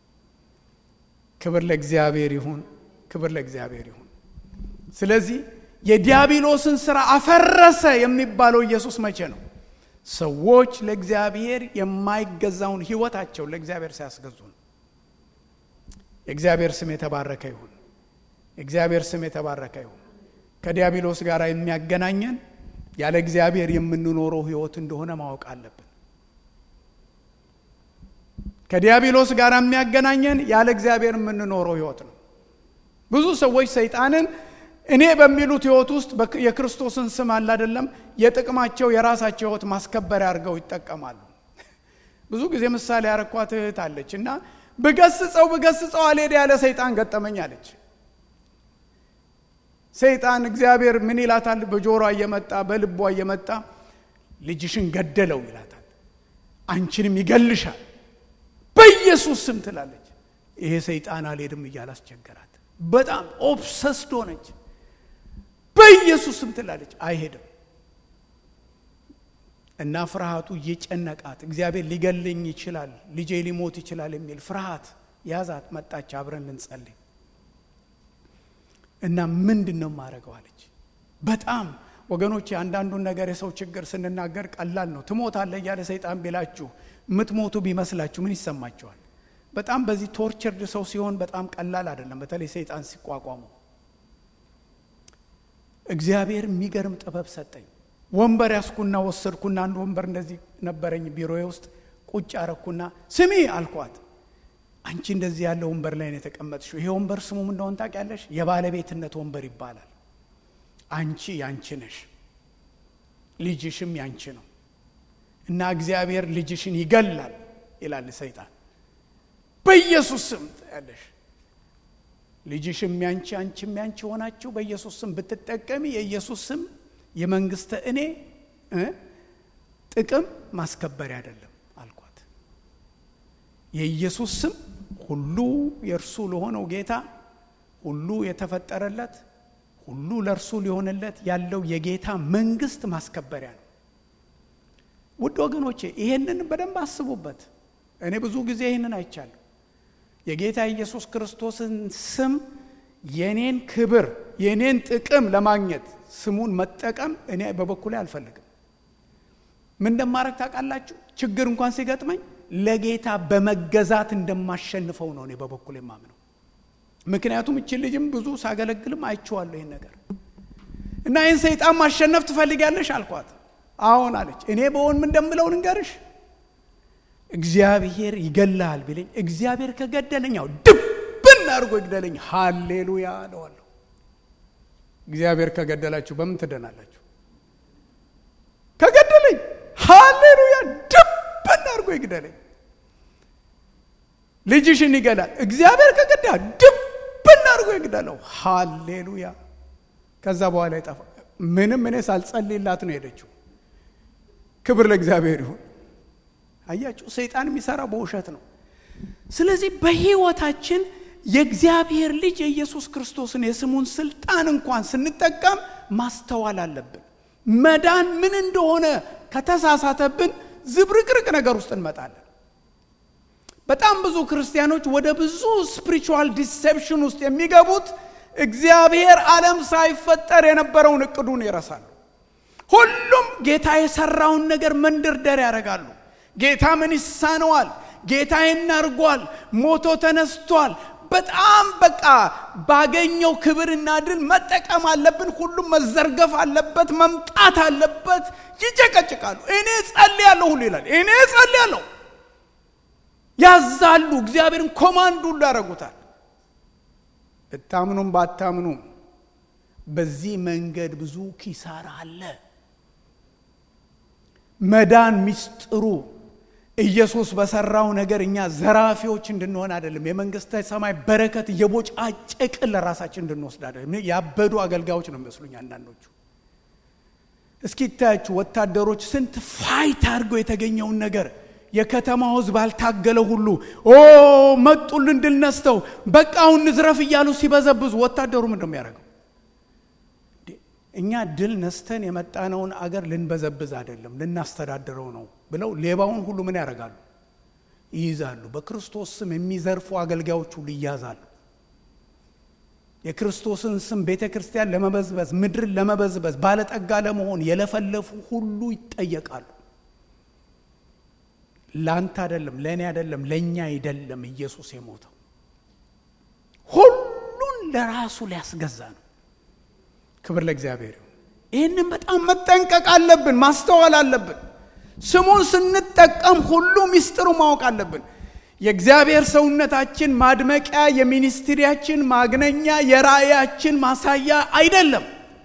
ክብር ለእግዚአብሔር ይሁን፣ ክብር ለእግዚአብሔር ይሁን። ስለዚህ የዲያብሎስን ስራ አፈረሰ የሚባለው ኢየሱስ መቼ ነው? ሰዎች ለእግዚአብሔር የማይገዛውን ህይወታቸው ለእግዚአብሔር ሲያስገዙ ነው። የእግዚአብሔር ስም የተባረከ ይሁን። የእግዚአብሔር ስም የተባረከ ይሁን። ከዲያብሎስ ጋር የሚያገናኘን ያለ እግዚአብሔር የምንኖረው ህይወት እንደሆነ ማወቅ አለብን። ከዲያብሎስ ጋር የሚያገናኘን ያለ እግዚአብሔር የምንኖረው ህይወት ነው። ብዙ ሰዎች ሰይጣንን እኔ በሚሉት ህይወት ውስጥ የክርስቶስን ስም አለ አይደለም የጥቅማቸው የራሳቸው ህይወት ማስከበሪያ አድርገው ይጠቀማሉ። ብዙ ጊዜ ምሳሌ ያረኳት እህት አለች እና ብገስጸው ብገስጸው አልሄድ ያለ ሰይጣን ገጠመኝ አለች። ሰይጣን እግዚአብሔር ምን ይላታል? በጆሮ እየመጣ በልቧ እየመጣ ልጅሽን ገደለው ይላታል። አንቺንም ይገልሻል በኢየሱስ ስም ትላለች። ይሄ ሰይጣን አልሄድም እያለ አስቸገራት። በጣም ኦብሰስድ ሆነች። በኢየሱስ ስም ትላለች፣ አይሄድም እና ፍርሃቱ እየጨነቃት እግዚአብሔር ሊገልኝ ይችላል፣ ልጄ ሊሞት ይችላል የሚል ፍርሃት ያዛት። መጣች፣ አብረን ልንጸልይ እና ምንድን ነው ማድረገው አለች። በጣም ወገኖች፣ አንዳንዱን ነገር የሰው ችግር ስንናገር ቀላል ነው። ትሞታለህ እያለ ሰይጣን ቢላችሁ የምትሞቱ ቢመስላችሁ ምን ይሰማችኋል? በጣም በዚህ ቶርቸርድ ሰው ሲሆን በጣም ቀላል አይደለም። በተለይ ሰይጣን ሲቋቋሙ እግዚአብሔር የሚገርም ጥበብ ሰጠኝ። ወንበር ያስኩና ወሰድኩና አንድ ወንበር እንደዚህ ነበረኝ ቢሮዬ ውስጥ ቁጭ አረኩና ስሚ አልኳት። አንቺ እንደዚህ ያለ ወንበር ላይ ነው የተቀመጥሽው። ይሄ ወንበር ስሙ ምን እንደሆነ ታውቂያለሽ? የባለቤትነት ወንበር ይባላል። አንቺ ያንቺ ነሽ፣ ልጅሽም ያንቺ ነው እና እግዚአብሔር ልጅሽን ይገላል ይላል ሰይጣን። በኢየሱስ ስም ያለሽ ልጅሽም ያንቺ አንቺም ያንቺ ሆናችሁ በኢየሱስ ስም ብትጠቀሚ የኢየሱስ ስም የመንግስተ እኔ ጥቅም ማስከበሪያ አይደለም አልኳት። የኢየሱስ ስም ሁሉ የእርሱ ለሆነው ጌታ ሁሉ የተፈጠረለት ሁሉ ለእርሱ ሊሆንለት ያለው የጌታ መንግስት ማስከበሪያ ነው። ውድ ወገኖቼ ይሄንን በደንብ አስቡበት። እኔ ብዙ ጊዜ ይህንን አይቻለሁ። የጌታ ኢየሱስ ክርስቶስን ስም የኔን ክብር የኔን ጥቅም ለማግኘት ስሙን መጠቀም እኔ በበኩሌ አልፈልግም። ምን እንደማድረግ ታውቃላችሁ? ችግር እንኳን ሲገጥመኝ ለጌታ በመገዛት እንደማሸንፈው ነው እኔ በበኩሌ የማምነው። ምክንያቱም እችን ልጅም ብዙ ሳገለግልም አይቼዋለሁ ይህን ነገር እና ይህን ሰይጣን ማሸነፍ ትፈልጊያለሽ አልኳት። አዎን አለች። እኔ በሆን ምን እንደምለው ልንገርሽ፣ እግዚአብሔር ይገላል ቢለኝ እግዚአብሔር ከገደለኝ ያው ድብን አድርጎ ይግደለኝ። ሃሌሉያ እለዋለሁ። እግዚአብሔር ከገደላችሁ በምን ትደናላችሁ? ከገደለኝ ሃሌሉያ ድብን አድርጎ ይግደለኝ። ልጅሽን ይገላል እግዚአብሔር ከገዳ ድብን አድርጎ ይግደለው። ሃሌሉያ ከዛ በኋላ ይጠፋ። ምንም እኔ ሳልጸልይላት ነው ሄደችው። ክብር ለእግዚአብሔር ይሁን። አያችሁ፣ ሰይጣን የሚሰራው በውሸት ነው። ስለዚህ በሕይወታችን የእግዚአብሔር ልጅ የኢየሱስ ክርስቶስን የስሙን ስልጣን እንኳን ስንጠቀም ማስተዋል አለብን። መዳን ምን እንደሆነ ከተሳሳተብን ዝብርቅርቅ ነገር ውስጥ እንመጣለን። በጣም ብዙ ክርስቲያኖች ወደ ብዙ ስፒሪቹዋል ዲሴፕሽን ውስጥ የሚገቡት እግዚአብሔር ዓለም ሳይፈጠር የነበረውን እቅዱን ይረሳሉ። ሁሉም ጌታ የሰራውን ነገር መንደርደር ያደርጋሉ። ጌታ ምን ይሳነዋል? ጌታ ይናርጓል፣ ሞቶ ተነስቷል። በጣም በቃ ባገኘው ክብርና ድል መጠቀም አለብን። ሁሉም መዘርገፍ አለበት፣ መምጣት አለበት። ይጨቀጭቃሉ። እኔ ጸልያለሁ ሁሉ ይላል። እኔ ጸልያለሁ ያዛሉ። እግዚአብሔርን ኮማንድ ሁሉ ያደርጉታል። ብታምኑም ባታምኑም በዚህ መንገድ ብዙ ኪሳራ አለ። መዳን ሚስጥሩ ኢየሱስ በሰራው ነገር እኛ ዘራፊዎች እንድንሆን አይደለም። የመንግስተ ሰማይ በረከት እየቦጫጨቅን ለራሳችን እንድንወስድ አይደለም። ያበዱ አገልጋዮች ነው የሚመስሉኝ አንዳንዶቹ። እስኪ ይታያችሁ ወታደሮች ስንት ፋይት አድርገው የተገኘውን ነገር የከተማው ሕዝብ አልታገለው ሁሉ ኦ መጡልን ድል ነስተው በቃ አሁን ንዝረፍ እያሉ ሲበዘብዙ ወታደሩ ምንድን ነው የሚያደርገው? እኛ ድል ነስተን የመጣነውን አገር ልንበዘብዝ አይደለም ልናስተዳድረው ነው ብለው ሌባውን ሁሉ ምን ያደርጋሉ? ይይዛሉ። በክርስቶስ ስም የሚዘርፉ አገልጋዮች ሁሉ ይያዛሉ። የክርስቶስን ስም ቤተ ክርስቲያን ለመበዝበዝ ምድርን ለመበዝበዝ ባለጠጋ ለመሆን የለፈለፉ ሁሉ ይጠየቃሉ። ለአንተ አይደለም፣ ለእኔ አይደለም፣ ለእኛ አይደለም ኢየሱስ የሞተው ሁሉን ለራሱ ሊያስገዛ ነው። ክብር ለእግዚአብሔር ይሁን። ይህንን በጣም መጠንቀቅ አለብን፣ ማስተዋል አለብን። ስሙን ስንጠቀም ሁሉ ሚስጥሩ ማወቅ አለብን። የእግዚአብሔር ሰውነታችን ማድመቂያ፣ የሚኒስትሪያችን ማግነኛ፣ የራእያችን ማሳያ አይደለም።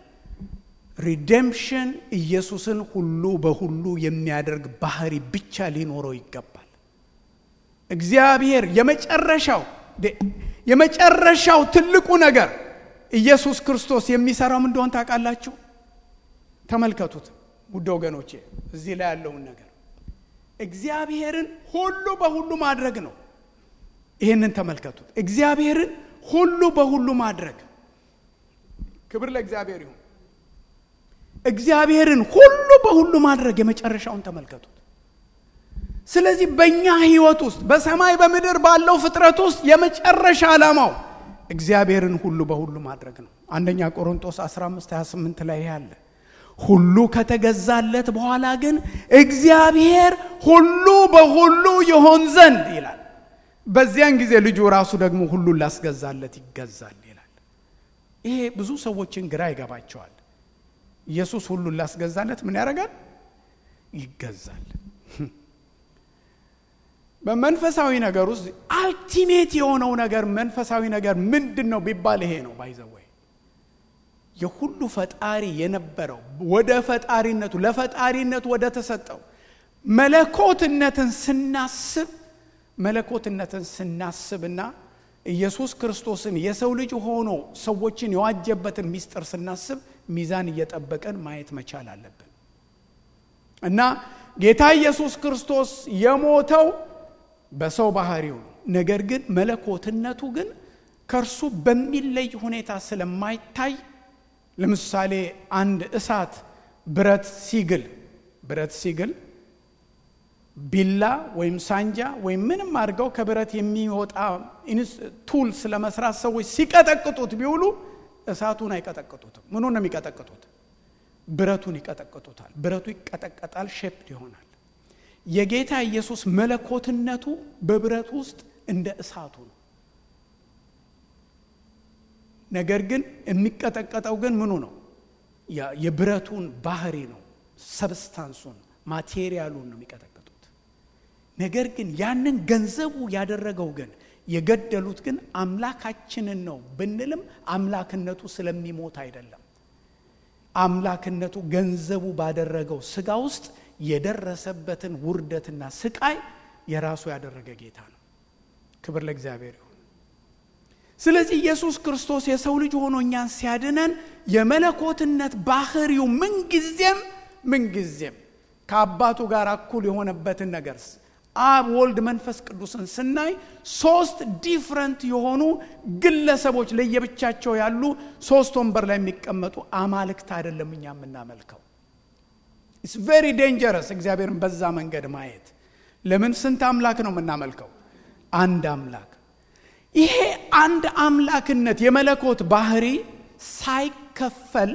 ሪዴምፕሽን ኢየሱስን ሁሉ በሁሉ የሚያደርግ ባህሪ ብቻ ሊኖረው ይገባል። እግዚአብሔር የመጨረሻው የመጨረሻው ትልቁ ነገር ኢየሱስ ክርስቶስ የሚሰራው ምን እንደሆን ታውቃላችሁ? ተመልከቱት ውድ ወገኖቼ፣ እዚህ ላይ ያለውን ነገር እግዚአብሔርን ሁሉ በሁሉ ማድረግ ነው። ይህንን ተመልከቱት። እግዚአብሔርን ሁሉ በሁሉ ማድረግ። ክብር ለእግዚአብሔር ይሁን። እግዚአብሔርን ሁሉ በሁሉ ማድረግ የመጨረሻውን ተመልከቱት። ስለዚህ በእኛ ሕይወት ውስጥ በሰማይ በምድር ባለው ፍጥረት ውስጥ የመጨረሻ ዓላማው እግዚአብሔርን ሁሉ በሁሉ ማድረግ ነው። አንደኛ ቆሮንቶስ 15 28 ላይ ያለ ሁሉ ከተገዛለት በኋላ ግን እግዚአብሔር ሁሉ በሁሉ ይሆን ዘንድ ይላል። በዚያን ጊዜ ልጁ ራሱ ደግሞ ሁሉን ላስገዛለት ይገዛል ይላል። ይሄ ብዙ ሰዎችን ግራ ይገባቸዋል። ኢየሱስ ሁሉን ላስገዛለት ምን ያደርጋል? ይገዛል። በመንፈሳዊ ነገር ውስጥ አልቲሜት የሆነው ነገር መንፈሳዊ ነገር ምንድን ነው ቢባል ይሄ ነው። ባይዘወይ የሁሉ ፈጣሪ የነበረው ወደ ፈጣሪነቱ ለፈጣሪነቱ ወደ ተሰጠው መለኮትነትን ስናስብ መለኮትነትን ስናስብና ኢየሱስ ክርስቶስን የሰው ልጅ ሆኖ ሰዎችን የዋጀበትን ሚስጥር ስናስብ ሚዛን እየጠበቀን ማየት መቻል አለብን እና ጌታ ኢየሱስ ክርስቶስ የሞተው በሰው ባህሪው ነው። ነገር ግን መለኮትነቱ ግን ከእርሱ በሚለይ ሁኔታ ስለማይታይ ለምሳሌ አንድ እሳት ብረት ሲግል ብረት ሲግል ቢላ ወይም ሳንጃ ወይም ምንም አድርገው ከብረት የሚወጣ ቱልስ ለመስራት ሰዎች ሲቀጠቅጡት ቢውሉ እሳቱን አይቀጠቅጡትም። ምኑን ነው የሚቀጠቅጡት? ብረቱን ይቀጠቅጡታል። ብረቱ ይቀጠቀጣል፣ ሼፕድ ይሆናል። የጌታ ኢየሱስ መለኮትነቱ በብረት ውስጥ እንደ እሳቱ ነው። ነገር ግን የሚቀጠቀጠው ግን ምኑ ነው? የብረቱን ባህሪ ነው። ሰብስታንሱን ማቴሪያሉን ነው የሚቀጠቅጡት። ነገር ግን ያንን ገንዘቡ ያደረገው ግን የገደሉት ግን አምላካችንን ነው ብንልም አምላክነቱ ስለሚሞት አይደለም። አምላክነቱ ገንዘቡ ባደረገው ስጋ ውስጥ የደረሰበትን ውርደትና ስቃይ የራሱ ያደረገ ጌታ ነው። ክብር ለእግዚአብሔር ይሁን። ስለዚህ ኢየሱስ ክርስቶስ የሰው ልጅ ሆኖ እኛን ሲያድነን የመለኮትነት ባህሪው ምንጊዜም ምንጊዜም ከአባቱ ጋር እኩል የሆነበትን ነገር አብ፣ ወልድ፣ መንፈስ ቅዱስን ስናይ ሶስት ዲፍረንት የሆኑ ግለሰቦች ለየብቻቸው ያሉ ሶስት ወንበር ላይ የሚቀመጡ አማልክት አይደለም እኛ የምናመልከው። ኢትስ ቬሪ ዴንጀረስ እግዚአብሔርን በዛ መንገድ ማየት። ለምን ስንት አምላክ ነው የምናመልከው? አንድ አምላክ። ይሄ አንድ አምላክነት የመለኮት ባህሪ ሳይከፈል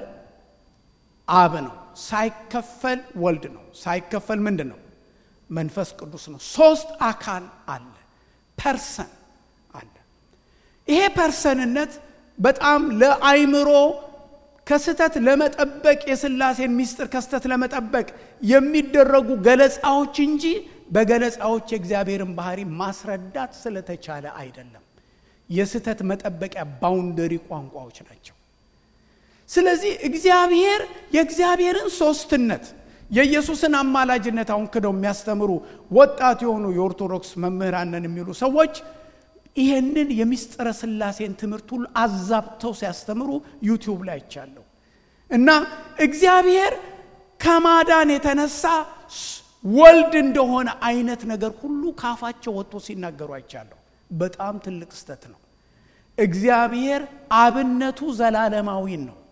አብ ነው፣ ሳይከፈል ወልድ ነው፣ ሳይከፈል ምንድን ነው? መንፈስ ቅዱስ ነው። ሶስት አካል አለ፣ ፐርሰን አለ። ይሄ ፐርሰንነት በጣም ለአይምሮ ከስተት ለመጠበቅ የስላሴን ምስጢር ከስተት ለመጠበቅ የሚደረጉ ገለጻዎች እንጂ በገለጻዎች የእግዚአብሔርን ባህሪ ማስረዳት ስለተቻለ አይደለም። የስተት መጠበቂያ ባውንደሪ ቋንቋዎች ናቸው። ስለዚህ እግዚአብሔር የእግዚአብሔርን ሶስትነት የኢየሱስን አማላጅነት አሁን ክደው የሚያስተምሩ ወጣት የሆኑ የኦርቶዶክስ መምህራንን የሚሉ ሰዎች ይህንን የምስጢረ ስላሴን ትምህርት ሁሉ አዛብተው ሲያስተምሩ ዩቲዩብ ላይ አይቻለሁ። እና እግዚአብሔር ከማዳን የተነሳ ወልድ እንደሆነ አይነት ነገር ሁሉ ካፋቸው ወጥቶ ሲናገሩ አይቻለሁ። በጣም ትልቅ ስተት ነው። እግዚአብሔር አብነቱ ዘላለማዊ ነው፣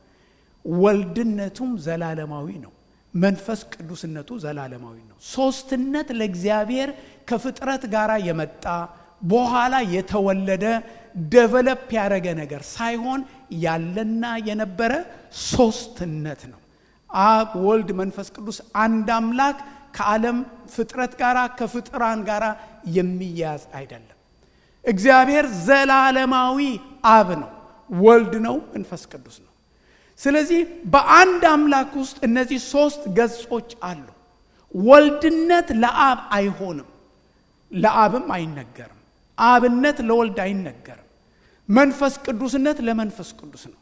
ወልድነቱም ዘላለማዊ ነው፣ መንፈስ ቅዱስነቱ ዘላለማዊ ነው። ሶስትነት ለእግዚአብሔር ከፍጥረት ጋር የመጣ በኋላ የተወለደ ደቨለፕ ያደረገ ነገር ሳይሆን ያለና የነበረ ሶስትነት ነው። አብ፣ ወልድ፣ መንፈስ ቅዱስ አንድ አምላክ ከዓለም ፍጥረት ጋር ከፍጥራን ጋር የሚያያዝ አይደለም። እግዚአብሔር ዘላለማዊ አብ ነው፣ ወልድ ነው፣ መንፈስ ቅዱስ ነው። ስለዚህ በአንድ አምላክ ውስጥ እነዚህ ሶስት ገጾች አሉ። ወልድነት ለአብ አይሆንም፣ ለአብም አይነገርም። አብነት ለወልድ አይነገርም። መንፈስ ቅዱስነት ለመንፈስ ቅዱስ ነው።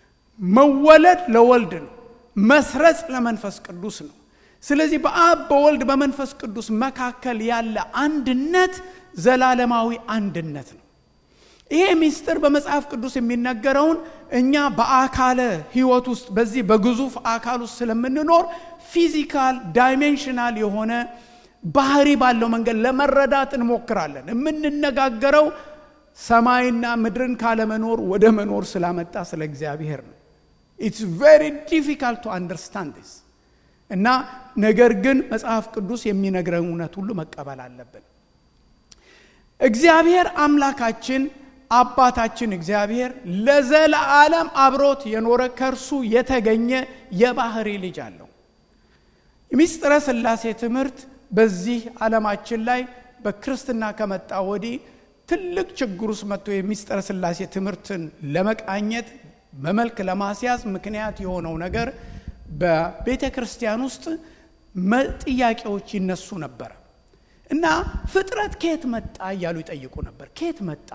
መወለድ ለወልድ ነው። መስረጽ ለመንፈስ ቅዱስ ነው። ስለዚህ በአብ በወልድ በመንፈስ ቅዱስ መካከል ያለ አንድነት ዘላለማዊ አንድነት ነው። ይሄ ምስጢር በመጽሐፍ ቅዱስ የሚነገረውን እኛ በአካለ ሕይወት ውስጥ በዚህ በግዙፍ አካል ውስጥ ስለምንኖር ፊዚካል ዳይሜንሽናል የሆነ ባህሪ ባለው መንገድ ለመረዳት እንሞክራለን። የምንነጋገረው ሰማይና ምድርን ካለመኖር ወደ መኖር ስላመጣ ስለ እግዚአብሔር ነው። ኢትስ ቬሪ ዲፊካልት ቱ አንደርስታንድ ዲስ እና ነገር ግን መጽሐፍ ቅዱስ የሚነግረን እውነት ሁሉ መቀበል አለብን። እግዚአብሔር አምላካችን አባታችን እግዚአብሔር ለዘለዓለም አብሮት የኖረ ከእርሱ የተገኘ የባህሪ ልጅ አለው። የምስጢረ ሥላሴ ትምህርት በዚህ ዓለማችን ላይ በክርስትና ከመጣ ወዲህ ትልቅ ችግር ውስጥ መጥቶ የምስጢረ ሥላሴ ትምህርትን ለመቃኘት በመልክ ለማስያዝ ምክንያት የሆነው ነገር በቤተ ክርስቲያን ውስጥ ጥያቄዎች ይነሱ ነበር እና ፍጥረት ከየት መጣ እያሉ ይጠይቁ ነበር። ከየት መጣ?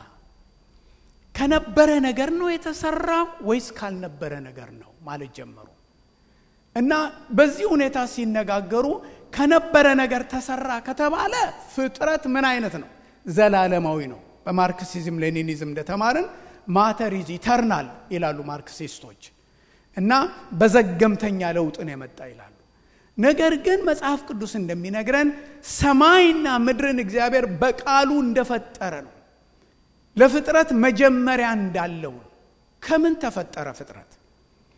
ከነበረ ነገር ነው የተሰራው ወይስ ካልነበረ ነገር ነው ማለት ጀመሩ። እና በዚህ ሁኔታ ሲነጋገሩ ከነበረ ነገር ተሰራ ከተባለ ፍጥረት ምን አይነት ነው? ዘላለማዊ ነው። በማርክሲዝም ሌኒኒዝም እንደተማርን ማተር ኢዝ ኢተርናል ይላሉ ማርክሲስቶች። እና በዘገምተኛ ለውጥ ነው የመጣ ይላሉ። ነገር ግን መጽሐፍ ቅዱስ እንደሚነግረን ሰማይና ምድርን እግዚአብሔር በቃሉ እንደፈጠረ ነው። ለፍጥረት መጀመሪያ እንዳለው ነው። ከምን ተፈጠረ ፍጥረት?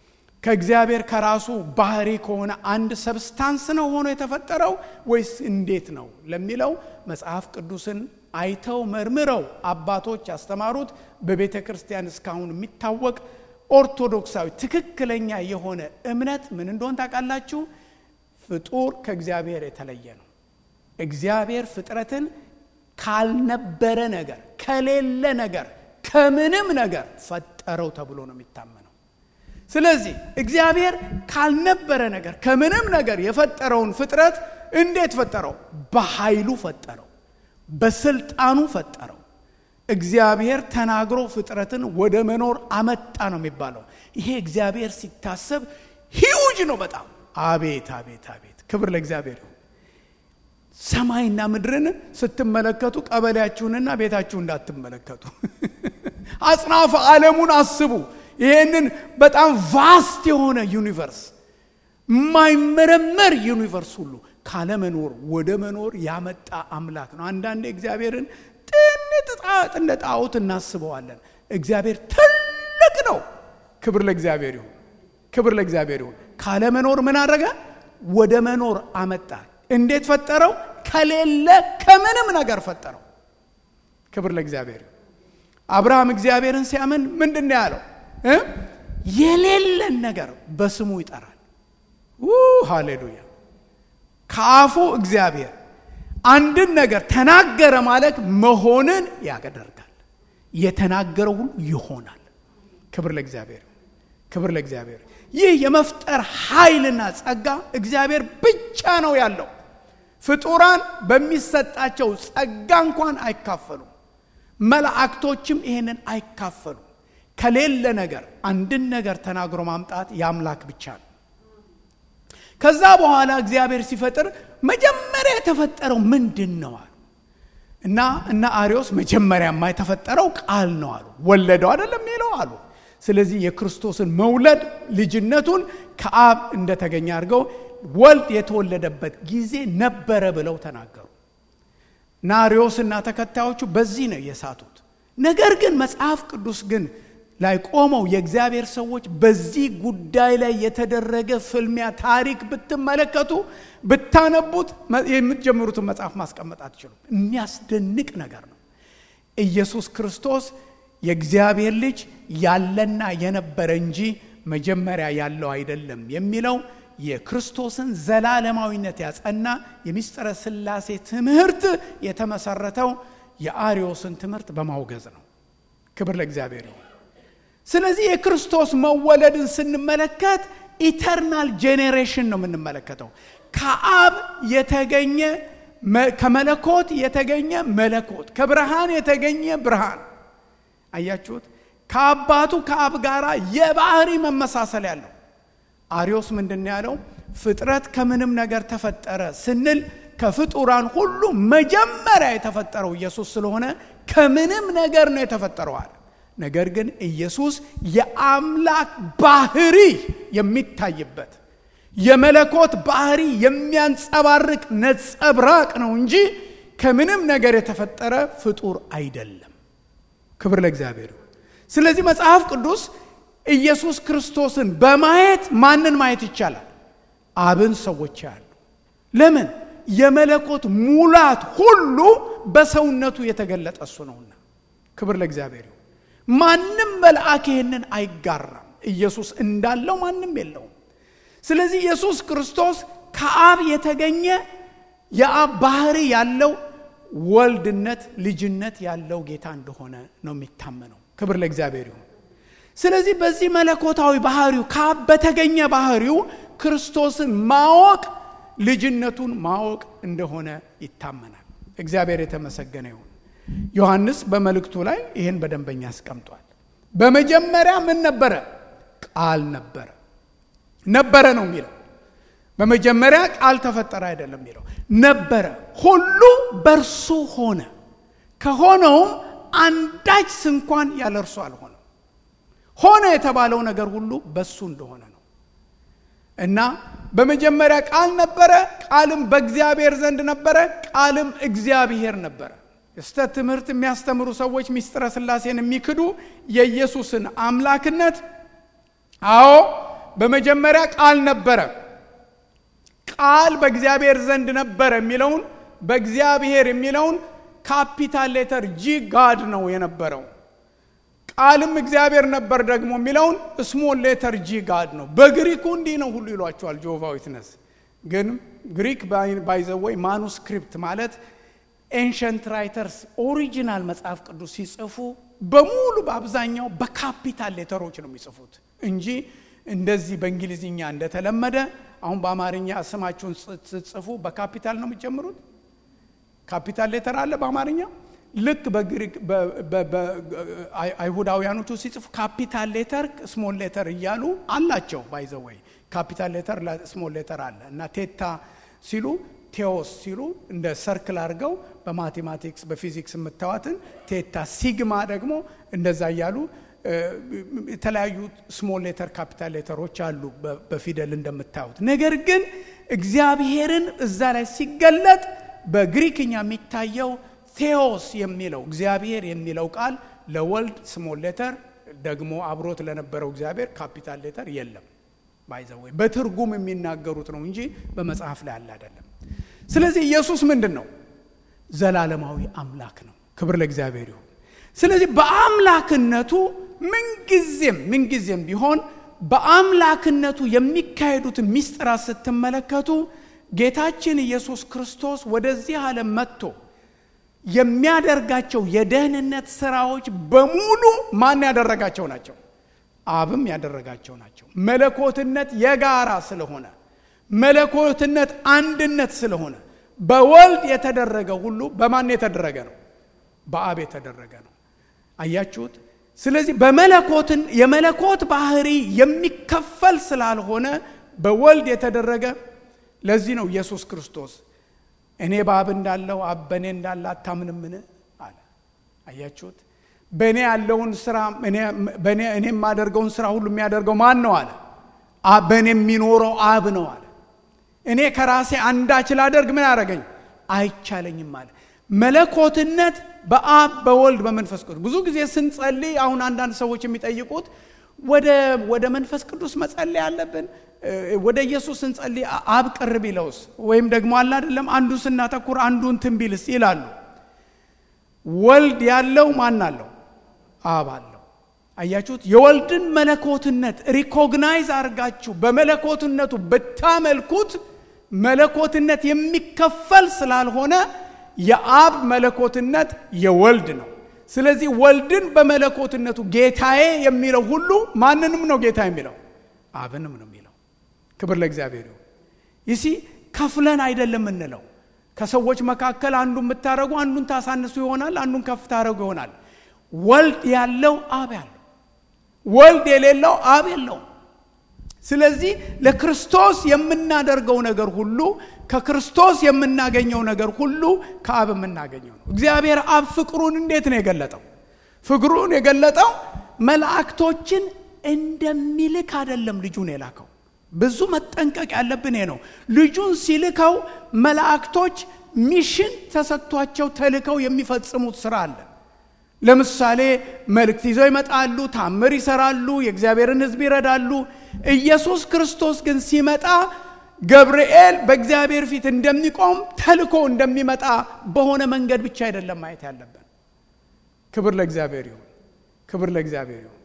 ከእግዚአብሔር ከራሱ ባህሪ ከሆነ አንድ ሰብስታንስ ነው ሆኖ የተፈጠረው ወይስ እንዴት ነው ለሚለው መጽሐፍ ቅዱስን አይተው መርምረው አባቶች ያስተማሩት በቤተ ክርስቲያን እስካሁን የሚታወቅ ኦርቶዶክሳዊ ትክክለኛ የሆነ እምነት ምን እንደሆን ታውቃላችሁ? ፍጡር ከእግዚአብሔር የተለየ ነው። እግዚአብሔር ፍጥረትን ካልነበረ ነገር ከሌለ ነገር ከምንም ነገር ፈጠረው ተብሎ ነው የሚታመነው። ስለዚህ እግዚአብሔር ካልነበረ ነገር ከምንም ነገር የፈጠረውን ፍጥረት እንዴት ፈጠረው? በኃይሉ ፈጠረው፣ በስልጣኑ ፈጠረው። እግዚአብሔር ተናግሮ ፍጥረትን ወደ መኖር አመጣ ነው የሚባለው። ይሄ እግዚአብሔር ሲታሰብ ሂውጅ ነው በጣም አቤት አቤት አቤት! ክብር ለእግዚአብሔር ይሁን። ሰማይና ምድርን ስትመለከቱ ቀበሌያችሁንና ቤታችሁ እንዳትመለከቱ። አጽናፈ ዓለሙን አስቡ። ይሄንን በጣም ቫስት የሆነ ዩኒቨርስ የማይመረመር ዩኒቨርስ ሁሉ ካለመኖር ወደ መኖር ያመጣ አምላክ ነው። አንዳንዴ እግዚአብሔርን ጥንት እንደ ጣዖት እናስበዋለን። እግዚአብሔር ትልቅ ነው። ክብር ለእግዚአብሔር ይሁን። ክብር ለእግዚአብሔር ይሁን። ካለመኖር ምን አደረገ? ወደ መኖር አመጣ። እንዴት ፈጠረው? ከሌለ ከምንም ነገር ፈጠረው። ክብር ለእግዚአብሔር ይሁን። አብርሃም እግዚአብሔርን ሲያምን ምንድን ነው ያለው? የሌለን ነገር በስሙ ይጠራል። ሃሌሉያ! ከአፉ እግዚአብሔር አንድን ነገር ተናገረ ማለት መሆንን ያደርጋል። የተናገረው ሁሉ ይሆናል። ክብር ለእግዚአብሔር፣ ክብር ለእግዚአብሔር። ይህ የመፍጠር ኃይልና ጸጋ እግዚአብሔር ብቻ ነው ያለው። ፍጡራን በሚሰጣቸው ጸጋ እንኳን አይካፈሉም። መላእክቶችም ይሄንን አይካፈሉም። ከሌለ ነገር አንድን ነገር ተናግሮ ማምጣት የአምላክ ብቻ ነው። ከዛ በኋላ እግዚአብሔር ሲፈጥር መጀመሪያ የተፈጠረው ምንድን ነው አሉ እና እና አሪዮስ መጀመሪያማ የተፈጠረው ቃል ነው አሉ። ወለደው አይደለም የሚለው አሉ። ስለዚህ የክርስቶስን መውለድ ልጅነቱን ከአብ እንደተገኘ አድርገው ወልድ የተወለደበት ጊዜ ነበረ ብለው ተናገሩ። እና አሪዮስ እና ተከታዮቹ በዚህ ነው የሳቱት። ነገር ግን መጽሐፍ ቅዱስ ግን ላይ ቆመው የእግዚአብሔር ሰዎች በዚህ ጉዳይ ላይ የተደረገ ፍልሚያ ታሪክ ብትመለከቱ ብታነቡት የምትጀምሩትን መጽሐፍ ማስቀመጥ አትችሉም። የሚያስደንቅ ነገር ነው። ኢየሱስ ክርስቶስ የእግዚአብሔር ልጅ ያለና የነበረ እንጂ መጀመሪያ ያለው አይደለም የሚለው የክርስቶስን ዘላለማዊነት ያጸና የምስጢረ ሥላሴ ትምህርት የተመሰረተው የአሪዮስን ትምህርት በማውገዝ ነው። ክብር ለእግዚአብሔር ይሁን። ስለዚህ የክርስቶስ መወለድን ስንመለከት ኢተርናል ጄኔሬሽን ነው የምንመለከተው። ከአብ የተገኘ ከመለኮት የተገኘ መለኮት፣ ከብርሃን የተገኘ ብርሃን። አያችሁት? ከአባቱ ከአብ ጋር የባህሪ መመሳሰል ያለው አሪዮስ ምንድን ያለው? ፍጥረት ከምንም ነገር ተፈጠረ ስንል ከፍጡራን ሁሉ መጀመሪያ የተፈጠረው ኢየሱስ ስለሆነ ከምንም ነገር ነው የተፈጠረው አለ። ነገር ግን ኢየሱስ የአምላክ ባህሪ የሚታይበት የመለኮት ባህሪ የሚያንጸባርቅ ነጸብራቅ ነው እንጂ ከምንም ነገር የተፈጠረ ፍጡር አይደለም። ክብር ለእግዚአብሔር። ስለዚህ መጽሐፍ ቅዱስ ኢየሱስ ክርስቶስን በማየት ማንን ማየት ይቻላል? አብን ሰዎች ያሉ። ለምን? የመለኮት ሙላት ሁሉ በሰውነቱ የተገለጠ እሱ ነውና። ክብር ለእግዚአብሔር ይሁን። ማንም መልአክ ይህንን አይጋራም። ኢየሱስ እንዳለው ማንም የለውም። ስለዚህ ኢየሱስ ክርስቶስ ከአብ የተገኘ የአብ ባህሪ ያለው ወልድነት፣ ልጅነት ያለው ጌታ እንደሆነ ነው የሚታመነው። ክብር ለእግዚአብሔር ይሁን። ስለዚህ በዚህ መለኮታዊ ባህሪው ከአብ በተገኘ ባህሪው ክርስቶስን ማወቅ ልጅነቱን ማወቅ እንደሆነ ይታመናል። እግዚአብሔር የተመሰገነ ይሁን። ዮሐንስ በመልእክቱ ላይ ይህን በደንበኛ አስቀምጧል። በመጀመሪያ ምን ነበረ? ቃል ነበረ። ነበረ ነው የሚለው። በመጀመሪያ ቃል ተፈጠረ አይደለም የሚለው። ነበረ፣ ሁሉ በእርሱ ሆነ፣ ከሆነውም አንዳች ስንኳን ያለ እርሱ አልሆነም። ሆነ የተባለው ነገር ሁሉ በሱ እንደሆነ ነው እና በመጀመሪያ ቃል ነበረ፣ ቃልም በእግዚአብሔር ዘንድ ነበረ፣ ቃልም እግዚአብሔር ነበረ። የስተት ትምህርት የሚያስተምሩ ሰዎች ምስጢረ ሥላሴን የሚክዱ የኢየሱስን አምላክነት አዎ በመጀመሪያ ቃል ነበረ፣ ቃል በእግዚአብሔር ዘንድ ነበረ የሚለውን በእግዚአብሔር የሚለውን ካፒታል ሌተር ጂ ጋድ ነው የነበረው። ቃልም እግዚአብሔር ነበር ደግሞ የሚለውን ስሞል ሌተር ጂ ጋድ ነው። በግሪኩ እንዲህ ነው ሁሉ ይሏቸዋል ጆቫ ዊትነስ። ግን ግሪክ ባይዘወይ ማኑስክሪፕት ማለት ኤንሸንት ራይተርስ ኦሪጂናል መጽሐፍ ቅዱስ ሲጽፉ በሙሉ በአብዛኛው በካፒታል ሌተሮች ነው የሚጽፉት እንጂ እንደዚህ በእንግሊዝኛ እንደተለመደ አሁን በአማርኛ ስማችሁን ስትጽፉ በካፒታል ነው የሚጀምሩት። ካፒታል ሌተር አለ በአማርኛ ልክ በግሪክ አይሁዳውያኖቹ ሲጽፉ ካፒታል ሌተር ስሞል ሌተር እያሉ አላቸው። ባይዘወይ ካፒታል ሌተር ስሞል ሌተር አለ እና ቴታ ሲሉ ቴዎስ ሲሉ እንደ ሰርክል አድርገው በማቴማቲክስ በፊዚክስ የምታዋትን ቴታ ሲግማ ደግሞ እንደዛ እያሉ የተለያዩ ስሞል ሌተር ካፒታል ሌተሮች አሉ በፊደል እንደምታዩት። ነገር ግን እግዚአብሔርን እዛ ላይ ሲገለጥ በግሪክኛ የሚታየው ቴዎስ የሚለው እግዚአብሔር የሚለው ቃል ለወልድ ስሞል ሌተር ደግሞ አብሮት ለነበረው እግዚአብሔር ካፒታል ሌተር የለም። ባይዘወይ በትርጉም የሚናገሩት ነው እንጂ በመጽሐፍ ላይ አለ አይደለም። ስለዚህ ኢየሱስ ምንድን ነው? ዘላለማዊ አምላክ ነው። ክብር ለእግዚአብሔር ይሁን። ስለዚህ በአምላክነቱ ምንጊዜም ምንጊዜም ቢሆን በአምላክነቱ የሚካሄዱትን ሚስጥራት ስትመለከቱ ጌታችን ኢየሱስ ክርስቶስ ወደዚህ ዓለም መጥቶ የሚያደርጋቸው የደህንነት ስራዎች በሙሉ ማን ያደረጋቸው ናቸው? አብም ያደረጋቸው ናቸው። መለኮትነት የጋራ ስለሆነ መለኮትነት አንድነት ስለሆነ በወልድ የተደረገ ሁሉ በማን የተደረገ ነው? በአብ የተደረገ ነው። አያችሁት? ስለዚህ በመለኮትን የመለኮት ባህሪ የሚከፈል ስላልሆነ በወልድ የተደረገ ለዚህ ነው ኢየሱስ ክርስቶስ እኔ በአብ እንዳለው አብ በእኔ እንዳለ አታምንምን አለ። አያችሁት? በእኔ ያለውን ስራ እኔ የማደርገውን ስራ ሁሉ የሚያደርገው ማን ነው አለ። በእኔ የሚኖረው አብ ነው አለ። እኔ ከራሴ አንዳች ላደርግ ምን ያደረገኝ አይቻለኝም አለ። መለኮትነት በአብ በወልድ በመንፈስ ቅዱስ ብዙ ጊዜ ስንጸልይ አሁን አንዳንድ ሰዎች የሚጠይቁት ወደ ወደ መንፈስ ቅዱስ መጸለይ አለብን ወደ ኢየሱስ ስንጸልይ አብ ቅር ቢለውስ ወይም ደግሞ አለ አይደለም አንዱ ስናተኩር አንዱን ትንቢልስ ይላሉ ወልድ ያለው ማን አለው አብ አለው አያችሁት የወልድን መለኮትነት ሪኮግናይዝ አድርጋችሁ በመለኮትነቱ ብታመልኩት መለኮትነት የሚከፈል ስላልሆነ የአብ መለኮትነት የወልድ ነው ስለዚህ ወልድን በመለኮትነቱ ጌታዬ የሚለው ሁሉ ማንንም ነው ጌታ የሚለው አብንም ነው የሚለው ክብር ለእግዚአብሔር ይሁን ይሲ ከፍለን አይደለም የምንለው ከሰዎች መካከል አንዱ የምታደረጉ አንዱን ታሳንሱ ይሆናል አንዱን ከፍ ታደረጉ ይሆናል ወልድ ያለው አብ ያለው ወልድ የሌለው አብ የለውም ስለዚህ ለክርስቶስ የምናደርገው ነገር ሁሉ ከክርስቶስ የምናገኘው ነገር ሁሉ ከአብ የምናገኘው ነው እግዚአብሔር አብ ፍቅሩን እንዴት ነው የገለጠው ፍቅሩን የገለጠው መላእክቶችን እንደሚልክ አይደለም ልጁን የላከው ብዙ መጠንቀቅ ያለብን ይሄ ነው ልጁን ሲልከው መላእክቶች ሚሽን ተሰጥቷቸው ተልከው የሚፈጽሙት ስራ አለ ለምሳሌ መልእክት ይዘው ይመጣሉ ታምር ይሰራሉ የእግዚአብሔርን ህዝብ ይረዳሉ ኢየሱስ ክርስቶስ ግን ሲመጣ ገብርኤል በእግዚአብሔር ፊት እንደሚቆም ተልኮ እንደሚመጣ በሆነ መንገድ ብቻ አይደለም ማየት ያለብን ክብር ለእግዚአብሔር ይሁን ክብር ለእግዚአብሔር ይሁን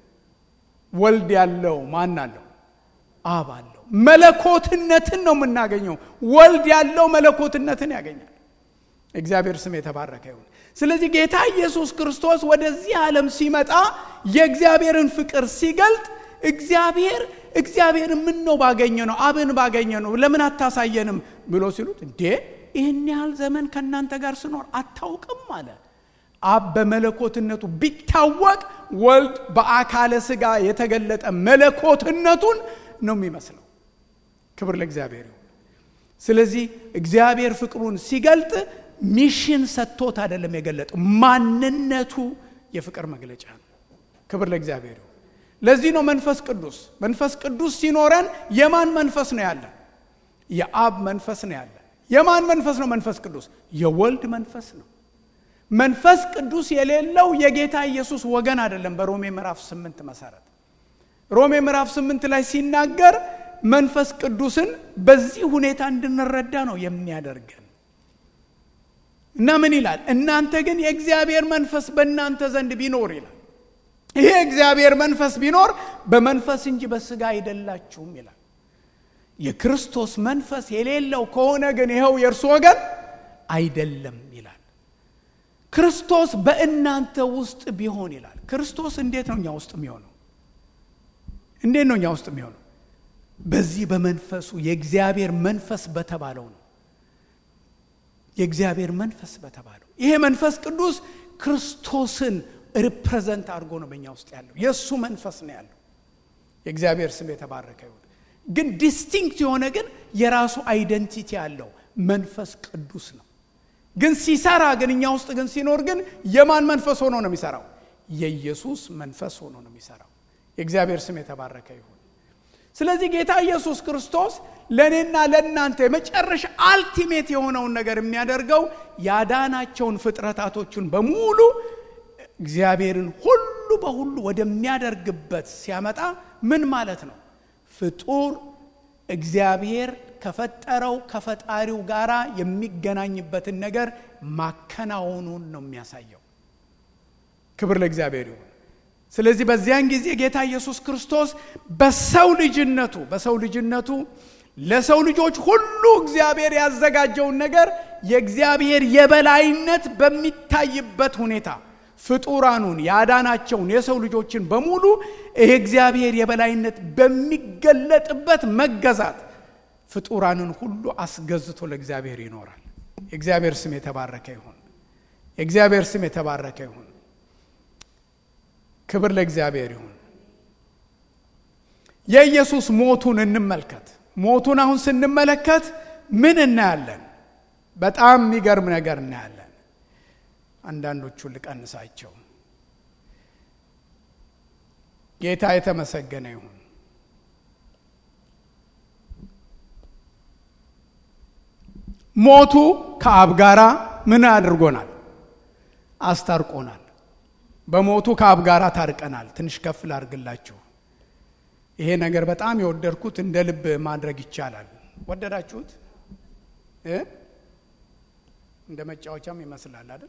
ወልድ ያለው ማን አለው አብ አለው መለኮትነትን ነው የምናገኘው ወልድ ያለው መለኮትነትን ያገኛል እግዚአብሔር ስም የተባረከ ይሁን ስለዚህ ጌታ ኢየሱስ ክርስቶስ ወደዚህ ዓለም ሲመጣ የእግዚአብሔርን ፍቅር ሲገልጥ እግዚአብሔር እግዚአብሔር ምን ነው ባገኘ ነው አብን ባገኘ ነው ለምን አታሳየንም ብሎ ሲሉት እንዴ ይህን ያህል ዘመን ከእናንተ ጋር ስኖር አታውቅም አለ አብ በመለኮትነቱ ቢታወቅ ወልድ በአካለ ስጋ የተገለጠ መለኮትነቱን ነው የሚመስለው ክብር ለእግዚአብሔር ይሁን ስለዚህ እግዚአብሔር ፍቅሩን ሲገልጥ ሚሽን ሰጥቶት አይደለም የገለጠው ማንነቱ የፍቅር መግለጫ ነው ክብር ለእግዚአብሔር ይሁን ለዚህ ነው መንፈስ ቅዱስ መንፈስ ቅዱስ ሲኖረን የማን መንፈስ ነው ያለ የአብ መንፈስ ነው ያለ የማን መንፈስ ነው መንፈስ ቅዱስ የወልድ መንፈስ ነው መንፈስ ቅዱስ የሌለው የጌታ ኢየሱስ ወገን አይደለም በሮሜ ምዕራፍ ስምንት መሰረት ሮሜ ምዕራፍ ስምንት ላይ ሲናገር መንፈስ ቅዱስን በዚህ ሁኔታ እንድንረዳ ነው የሚያደርገን እና ምን ይላል? እናንተ ግን የእግዚአብሔር መንፈስ በእናንተ ዘንድ ቢኖር ይላል። ይሄ እግዚአብሔር መንፈስ ቢኖር በመንፈስ እንጂ በስጋ አይደላችሁም ይላል። የክርስቶስ መንፈስ የሌለው ከሆነ ግን ይኸው የእርሱ ወገን አይደለም ይላል። ክርስቶስ በእናንተ ውስጥ ቢሆን ይላል። ክርስቶስ እንዴት ነው እኛ ውስጥ የሚሆነው? እንዴት ነው እኛ ውስጥ የሚሆነው? በዚህ በመንፈሱ የእግዚአብሔር መንፈስ በተባለው ነው። የእግዚአብሔር መንፈስ በተባለው ይሄ መንፈስ ቅዱስ ክርስቶስን ሪፕሬዘንት አድርጎ ነው በእኛ ውስጥ ያለው። የእሱ መንፈስ ነው ያለው። የእግዚአብሔር ስም የተባረከ ይሁን። ግን ዲስቲንክት የሆነ ግን የራሱ አይደንቲቲ ያለው መንፈስ ቅዱስ ነው። ግን ሲሰራ ግን እኛ ውስጥ ግን ሲኖር ግን የማን መንፈስ ሆኖ ነው የሚሰራው? የኢየሱስ መንፈስ ሆኖ ነው የሚሰራው። የእግዚአብሔር ስም የተባረከ ይሁን። ስለዚህ ጌታ ኢየሱስ ክርስቶስ ለእኔና ለእናንተ የመጨረሻ አልቲሜት የሆነውን ነገር የሚያደርገው ያዳናቸውን ፍጥረታቶቹን በሙሉ እግዚአብሔርን ሁሉ በሁሉ ወደሚያደርግበት ሲያመጣ ምን ማለት ነው? ፍጡር እግዚአብሔር ከፈጠረው ከፈጣሪው ጋር የሚገናኝበትን ነገር ማከናወኑን ነው የሚያሳየው። ክብር ለእግዚአብሔር ይሁን። ስለዚህ በዚያን ጊዜ ጌታ ኢየሱስ ክርስቶስ በሰው ልጅነቱ በሰው ልጅነቱ ለሰው ልጆች ሁሉ እግዚአብሔር ያዘጋጀውን ነገር የእግዚአብሔር የበላይነት በሚታይበት ሁኔታ ፍጡራኑን ያዳናቸውን የሰው ልጆችን በሙሉ ይሄ እግዚአብሔር የበላይነት በሚገለጥበት መገዛት ፍጡራንን ሁሉ አስገዝቶ ለእግዚአብሔር ይኖራል። የእግዚአብሔር ስም የተባረከ ይሁን። የእግዚአብሔር ስም የተባረከ ይሁን። ክብር ለእግዚአብሔር ይሁን። የኢየሱስ ሞቱን እንመልከት። ሞቱን አሁን ስንመለከት ምን እናያለን? በጣም የሚገርም ነገር እናያለን። አንዳንዶቹን ልቀንሳቸው። ጌታ የተመሰገነ ይሁን። ሞቱ ከአብ ጋራ ምን አድርጎናል? አስታርቆናል። በሞቱ ከአብ ጋር ታርቀናል። ትንሽ ከፍ ላርግላችሁ። ይሄ ነገር በጣም የወደድኩት እንደ ልብ ማድረግ ይቻላል። ወደዳችሁት? እንደ መጫወቻም ይመስላል አይደል?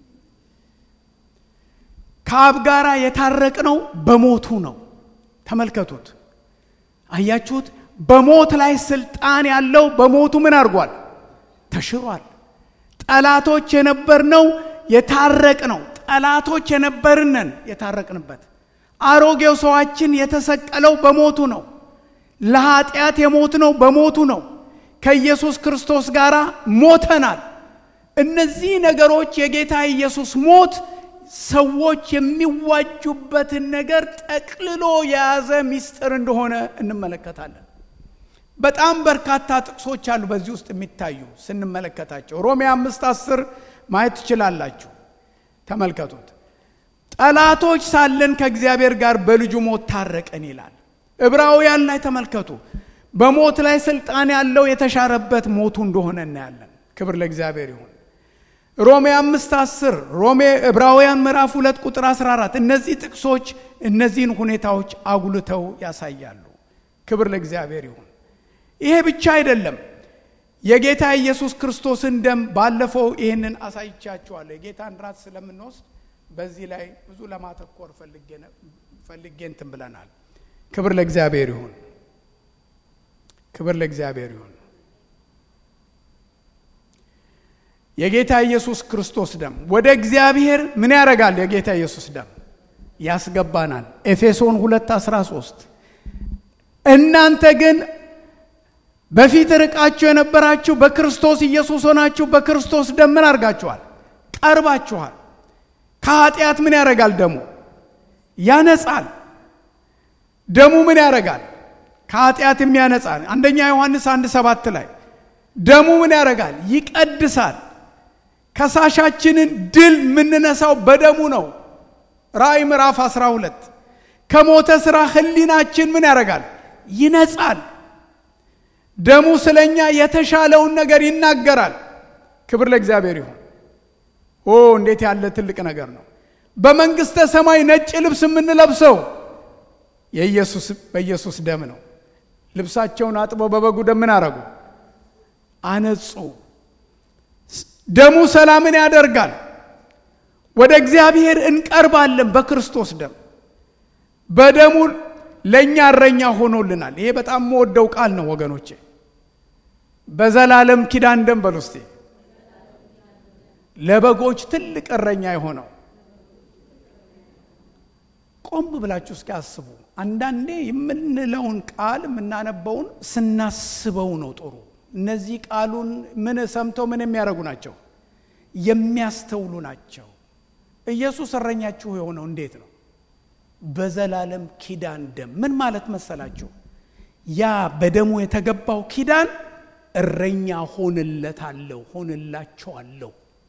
ከአብ ጋር የታረቅነው በሞቱ ነው። ተመልከቱት። አያችሁት? በሞት ላይ ስልጣን ያለው በሞቱ ምን አድርጓል? ተሽሯል። ጠላቶች የነበርነው የታረቅ ነው። ጠላቶች የነበርነን የታረቅንበት አሮጌው ሰዋችን የተሰቀለው በሞቱ ነው። ለኃጢአት የሞት ነው በሞቱ ነው። ከኢየሱስ ክርስቶስ ጋር ሞተናል። እነዚህ ነገሮች የጌታ ኢየሱስ ሞት ሰዎች የሚዋጁበትን ነገር ጠቅልሎ የያዘ ምስጢር እንደሆነ እንመለከታለን። በጣም በርካታ ጥቅሶች አሉ በዚህ ውስጥ የሚታዩ ስንመለከታቸው። ሮሜ አምስት አስር ማየት ትችላላችሁ። ተመልከቱት። ጠላቶች ሳለን ከእግዚአብሔር ጋር በልጁ ሞት ታረቀን ይላል። ዕብራውያን ላይ ተመልከቱ። በሞት ላይ ስልጣን ያለው የተሻረበት ሞቱ እንደሆነ እናያለን። ክብር ለእግዚአብሔር ይሁን። ሮሜ አምስት አስር ሮሜ ዕብራውያን ምዕራፍ ሁለት ቁጥር 14 እነዚህ ጥቅሶች እነዚህን ሁኔታዎች አጉልተው ያሳያሉ። ክብር ለእግዚአብሔር ይሁን። ይሄ ብቻ አይደለም። የጌታ ኢየሱስ ክርስቶስን ደም ባለፈው ይህንን አሳይቻችኋለሁ። የጌታን ራት ስለምንወስድ በዚህ ላይ ብዙ ለማተኮር ፈልጌ እንትን ብለናል። ክብር ለእግዚአብሔር ይሁን። ክብር ለእግዚአብሔር ይሁን። የጌታ ኢየሱስ ክርስቶስ ደም ወደ እግዚአብሔር ምን ያደርጋል? የጌታ ኢየሱስ ደም ያስገባናል። ኤፌሶን 2 13 እናንተ ግን በፊት ርቃችሁ የነበራችሁ በክርስቶስ ኢየሱስ ሆናችሁ በክርስቶስ ደም ምን አድርጋችኋል? ቀርባችኋል። ከኃጢአት ምን ያደርጋል? ደሙ ያነጻል። ደሙ ምን ያደርጋል? ከኃጢአት የሚያነጻል። አንደኛ ዮሐንስ አንድ ሰባት ላይ ደሙ ምን ያደርጋል? ይቀድሳል። ከሳሻችንን ድል የምንነሳው በደሙ ነው። ራእይ ምዕራፍ 12 ከሞተ ሥራ ህሊናችን ምን ያደርጋል? ይነጻል። ደሙ ስለኛ የተሻለውን ነገር ይናገራል። ክብር ለእግዚአብሔር ይሁን። ኦ እንዴት ያለ ትልቅ ነገር ነው! በመንግሥተ ሰማይ ነጭ ልብስ የምንለብሰው የኢየሱስ በኢየሱስ ደም ነው። ልብሳቸውን አጥበው በበጉ ደም ምን አረጉ? አነጹ። ደሙ ሰላምን ያደርጋል። ወደ እግዚአብሔር እንቀርባለን በክርስቶስ ደም። በደሙ ለእኛ እረኛ ሆኖልናል። ይሄ በጣም የምወደው ቃል ነው ወገኖቼ። በዘላለም ኪዳን ደም በሉ እስቲ ለበጎች ትልቅ እረኛ የሆነው ቆም ብላችሁ እስኪ አስቡ። አንዳንዴ የምንለውን ቃል የምናነበውን ስናስበው ነው ጥሩ። እነዚህ ቃሉን ምን ሰምተው ምን የሚያደርጉ ናቸው? የሚያስተውሉ ናቸው። ኢየሱስ እረኛችሁ የሆነው እንዴት ነው? በዘላለም ኪዳን ደም። ምን ማለት መሰላችሁ? ያ በደሙ የተገባው ኪዳን እረኛ ሆንለታለሁ፣ ሆንላቸዋለሁ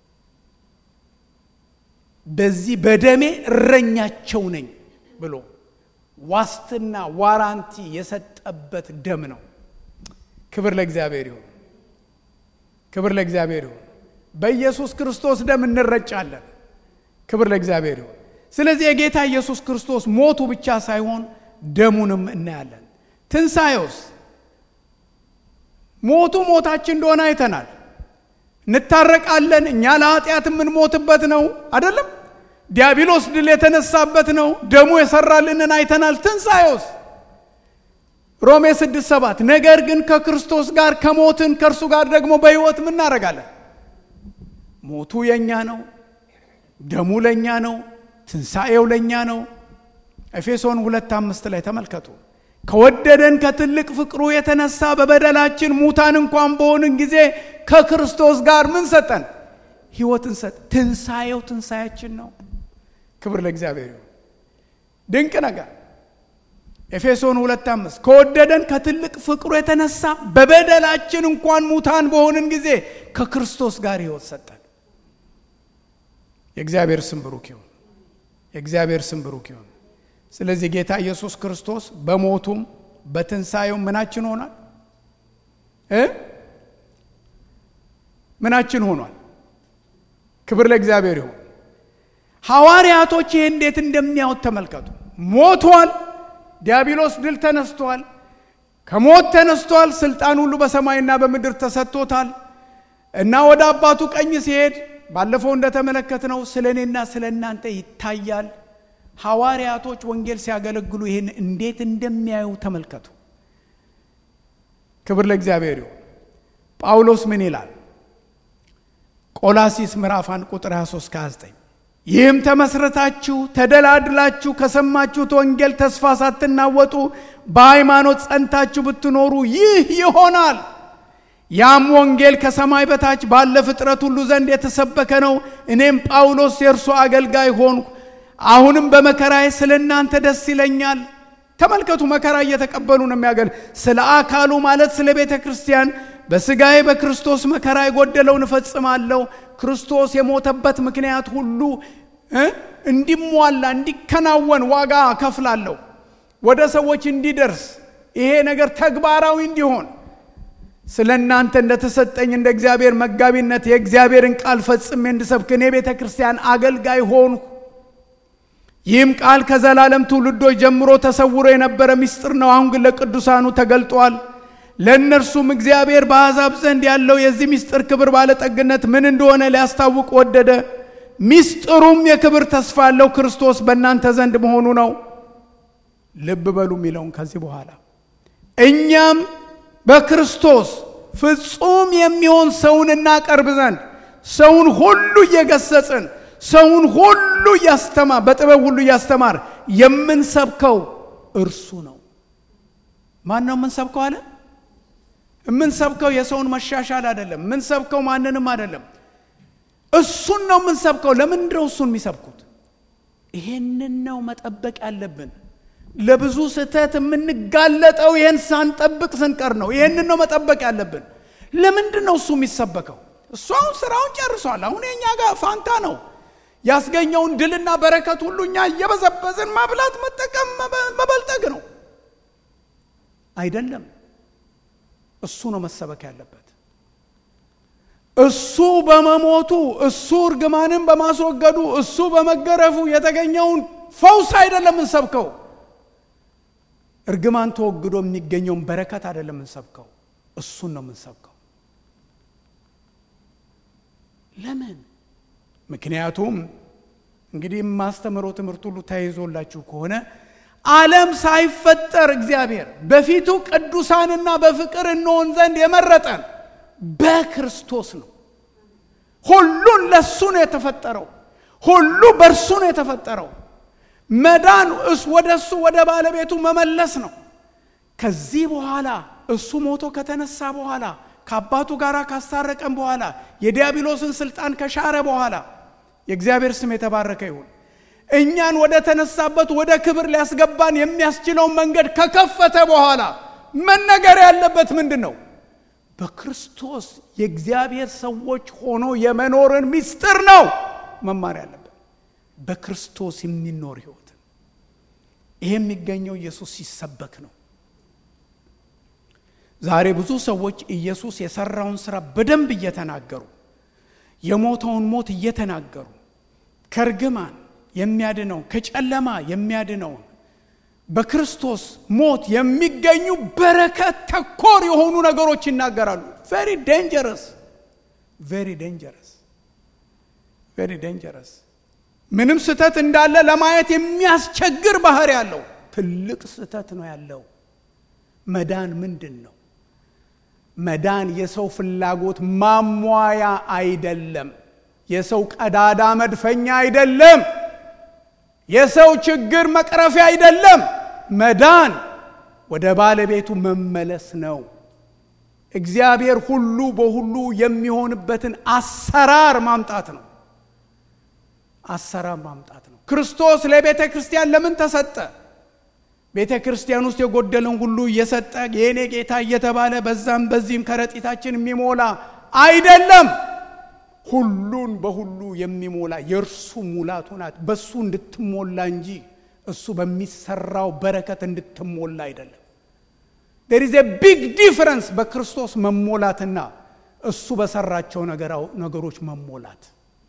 በዚህ በደሜ እረኛቸው ነኝ ብሎ ዋስትና ዋራንቲ የሰጠበት ደም ነው። ክብር ለእግዚአብሔር ይሁን። ክብር ለእግዚአብሔር ይሁን። በኢየሱስ ክርስቶስ ደም እንረጫለን። ክብር ለእግዚአብሔር ይሁን። ስለዚህ የጌታ ኢየሱስ ክርስቶስ ሞቱ ብቻ ሳይሆን ደሙንም እናያለን። ትንሣኤውስ ሞቱ ሞታችን እንደሆነ አይተናል። እንታረቃለን። እኛ ለኃጢአት የምንሞትበት ነው አይደለም? ዲያብሎስ ድል የተነሳበት ነው። ደሙ የሰራልንን አይተናል። ትንሣኤውስ ሮሜ ስድስት ሰባት ነገር ግን ከክርስቶስ ጋር ከሞትን ከእርሱ ጋር ደግሞ በሕይወት ምን እናደርጋለን? ሞቱ የእኛ ነው፣ ደሙ ለእኛ ነው፣ ትንሣኤው ለእኛ ነው። ኤፌሶን ሁለት አምስት ላይ ተመልከቱ። ከወደደን ከትልቅ ፍቅሩ የተነሳ በበደላችን ሙታን እንኳን በሆንን ጊዜ ከክርስቶስ ጋር ምን ሰጠን? ሕይወትን ሰጥ። ትንሣኤው ትንሣያችን ነው። ክብር ለእግዚአብሔር ይሁን። ድንቅ ነገር ኤፌሶን ሁለት አምስት ከወደደን ከትልቅ ፍቅሩ የተነሳ በበደላችን እንኳን ሙታን በሆንን ጊዜ ከክርስቶስ ጋር ሕይወት ሰጠን። የእግዚአብሔር ስም ብሩክ ይሁን። የእግዚአብሔር ስም ብሩክ ይሁን። ስለዚህ ጌታ ኢየሱስ ክርስቶስ በሞቱም በትንሣኤው ምናችን ሆኗል እ ምናችን ሆኗል። ክብር ለእግዚአብሔር ይሁን። ሐዋርያቶች ይህ እንዴት እንደሚያዩት ተመልከቱ። ሞቷል፣ ዲያብሎስ ድል ተነስቷል፣ ከሞት ተነስቷል፣ ስልጣን ሁሉ በሰማይና በምድር ተሰጥቶታል እና ወደ አባቱ ቀኝ ሲሄድ ባለፈው እንደተመለከትነው ስለ እኔና ስለ እናንተ ይታያል። ሐዋርያቶች ወንጌል ሲያገለግሉ ይህን እንዴት እንደሚያዩ ተመልከቱ። ክብር ለእግዚአብሔር ይሁን። ጳውሎስ ምን ይላል? ቆላሲስ ምዕራፍ 1 ቁጥር 23 29 ይህም ተመስረታችሁ ተደላድላችሁ ከሰማችሁት ወንጌል ተስፋ ሳትናወጡ በሃይማኖት ጸንታችሁ ብትኖሩ ይህ ይሆናል። ያም ወንጌል ከሰማይ በታች ባለ ፍጥረት ሁሉ ዘንድ የተሰበከ ነው። እኔም ጳውሎስ የእርሱ አገልጋይ ሆንኩ። አሁንም በመከራዬ ስለ እናንተ ደስ ይለኛል። ተመልከቱ፣ መከራ እየተቀበሉ ነው የሚያገል ስለ አካሉ ማለት ስለ ቤተ ክርስቲያን በሥጋዬ በክርስቶስ መከራ የጎደለውን እፈጽማለሁ። ክርስቶስ የሞተበት ምክንያት ሁሉ እንዲሟላ እንዲከናወን ዋጋ ከፍላለሁ። ወደ ሰዎች እንዲደርስ ይሄ ነገር ተግባራዊ እንዲሆን ስለ እናንተ እንደተሰጠኝ እንደ እግዚአብሔር መጋቢነት የእግዚአብሔርን ቃል ፈጽሜ እንድሰብክ እኔ ቤተ ክርስቲያን አገልጋይ ሆንሁ። ይህም ቃል ከዘላለም ትውልዶች ጀምሮ ተሰውሮ የነበረ ምስጢር ነው። አሁን ግን ለቅዱሳኑ ተገልጧል። ለእነርሱም እግዚአብሔር በአሕዛብ ዘንድ ያለው የዚህ ምስጢር ክብር ባለጠግነት ምን እንደሆነ ሊያስታውቅ ወደደ። ምስጢሩም የክብር ተስፋ ያለው ክርስቶስ በእናንተ ዘንድ መሆኑ ነው። ልብ በሉ የሚለውን ከዚህ በኋላ እኛም በክርስቶስ ፍጹም የሚሆን ሰውን እናቀርብ ዘንድ ሰውን ሁሉ እየገሰጽን ሰውን ሁሉ እያስተማር በጥበብ ሁሉ እያስተማር የምንሰብከው እርሱ ነው። ማን ነው የምንሰብከው አለ? የምንሰብከው የሰውን መሻሻል አይደለም። የምንሰብከው ማንንም አይደለም። እሱን ነው የምንሰብከው። ለምንድን ነው እሱን የሚሰብኩት? ይሄንን ነው መጠበቅ ያለብን። ለብዙ ስህተት የምንጋለጠው ይህን ሳንጠብቅ ስንቀር ነው። ይህንን ነው መጠበቅ ያለብን። ለምንድን ነው እሱ የሚሰበከው? እሱ አሁን ስራውን ጨርሷል። አሁን የእኛ ጋር ፋንታ ነው ያስገኘውን ድልና በረከት ሁሉ እኛ እየበዘበዝን ማብላት፣ መጠቀም፣ መበልጠግ ነው አይደለም። እሱ ነው መሰበክ ያለበት። እሱ በመሞቱ እሱ እርግማንን በማስወገዱ እሱ በመገረፉ የተገኘውን ፈውስ አይደለም እንሰብከው። እርግማን ተወግዶ የሚገኘውን በረከት አይደለም የምንሰብከው፣ እሱን ነው የምንሰብከው። ለምን? ምክንያቱም እንግዲህ የማስተምረው ትምህርት ሁሉ ተይዞላችሁ ከሆነ ዓለም ሳይፈጠር እግዚአብሔር በፊቱ ቅዱሳንና በፍቅር እንሆን ዘንድ የመረጠን በክርስቶስ ነው። ሁሉን ለእሱ ነው የተፈጠረው። ሁሉ በእርሱ ነው የተፈጠረው። መዳን ወደ እሱ ወደ ባለቤቱ መመለስ ነው። ከዚህ በኋላ እሱ ሞቶ ከተነሳ በኋላ ከአባቱ ጋር ካስታረቀን በኋላ የዲያብሎስን ስልጣን ከሻረ በኋላ የእግዚአብሔር ስም የተባረከ ይሁን። እኛን ወደ ተነሳበት ወደ ክብር ሊያስገባን የሚያስችለውን መንገድ ከከፈተ በኋላ መነገር ያለበት ምንድን ነው? በክርስቶስ የእግዚአብሔር ሰዎች ሆኖ የመኖርን ምስጢር ነው መማር ያለበት። በክርስቶስ የሚኖር ህይወት ይሄ የሚገኘው ኢየሱስ ሲሰበክ ነው። ዛሬ ብዙ ሰዎች ኢየሱስ የሰራውን ስራ በደንብ እየተናገሩ የሞተውን ሞት እየተናገሩ ከርግማን የሚያድነውን ከጨለማ የሚያድነውን በክርስቶስ ሞት የሚገኙ በረከት ተኮር የሆኑ ነገሮች ይናገራሉ። ቬሪ ዴንጀረስ ቬሪ ዴንጀረስ ቬሪ ዴንጀረስ። ምንም ስህተት እንዳለ ለማየት የሚያስቸግር ባህሪ ያለው ትልቅ ስህተት ነው ያለው። መዳን ምንድን ነው? መዳን የሰው ፍላጎት ማሟያ አይደለም። የሰው ቀዳዳ መድፈኛ አይደለም። የሰው ችግር መቅረፊያ አይደለም። መዳን ወደ ባለቤቱ መመለስ ነው። እግዚአብሔር ሁሉ በሁሉ የሚሆንበትን አሰራር ማምጣት ነው። አሰራር ማምጣት ነው። ክርስቶስ ለቤተ ክርስቲያን ለምን ተሰጠ? ቤተ ክርስቲያን ውስጥ የጎደለን ሁሉ እየሰጠ የእኔ ጌታ እየተባለ በዛም በዚህም ከረጢታችን የሚሞላ አይደለም። ሁሉን በሁሉ የሚሞላ የእርሱ ሙላቱ ናት። በሱ እንድትሞላ እንጂ እሱ በሚሰራው በረከት እንድትሞላ አይደለም። ዴር ኢዝ ቢግ ዲፍረንስ በክርስቶስ መሞላትና እሱ በሰራቸው ነገሮች መሞላት።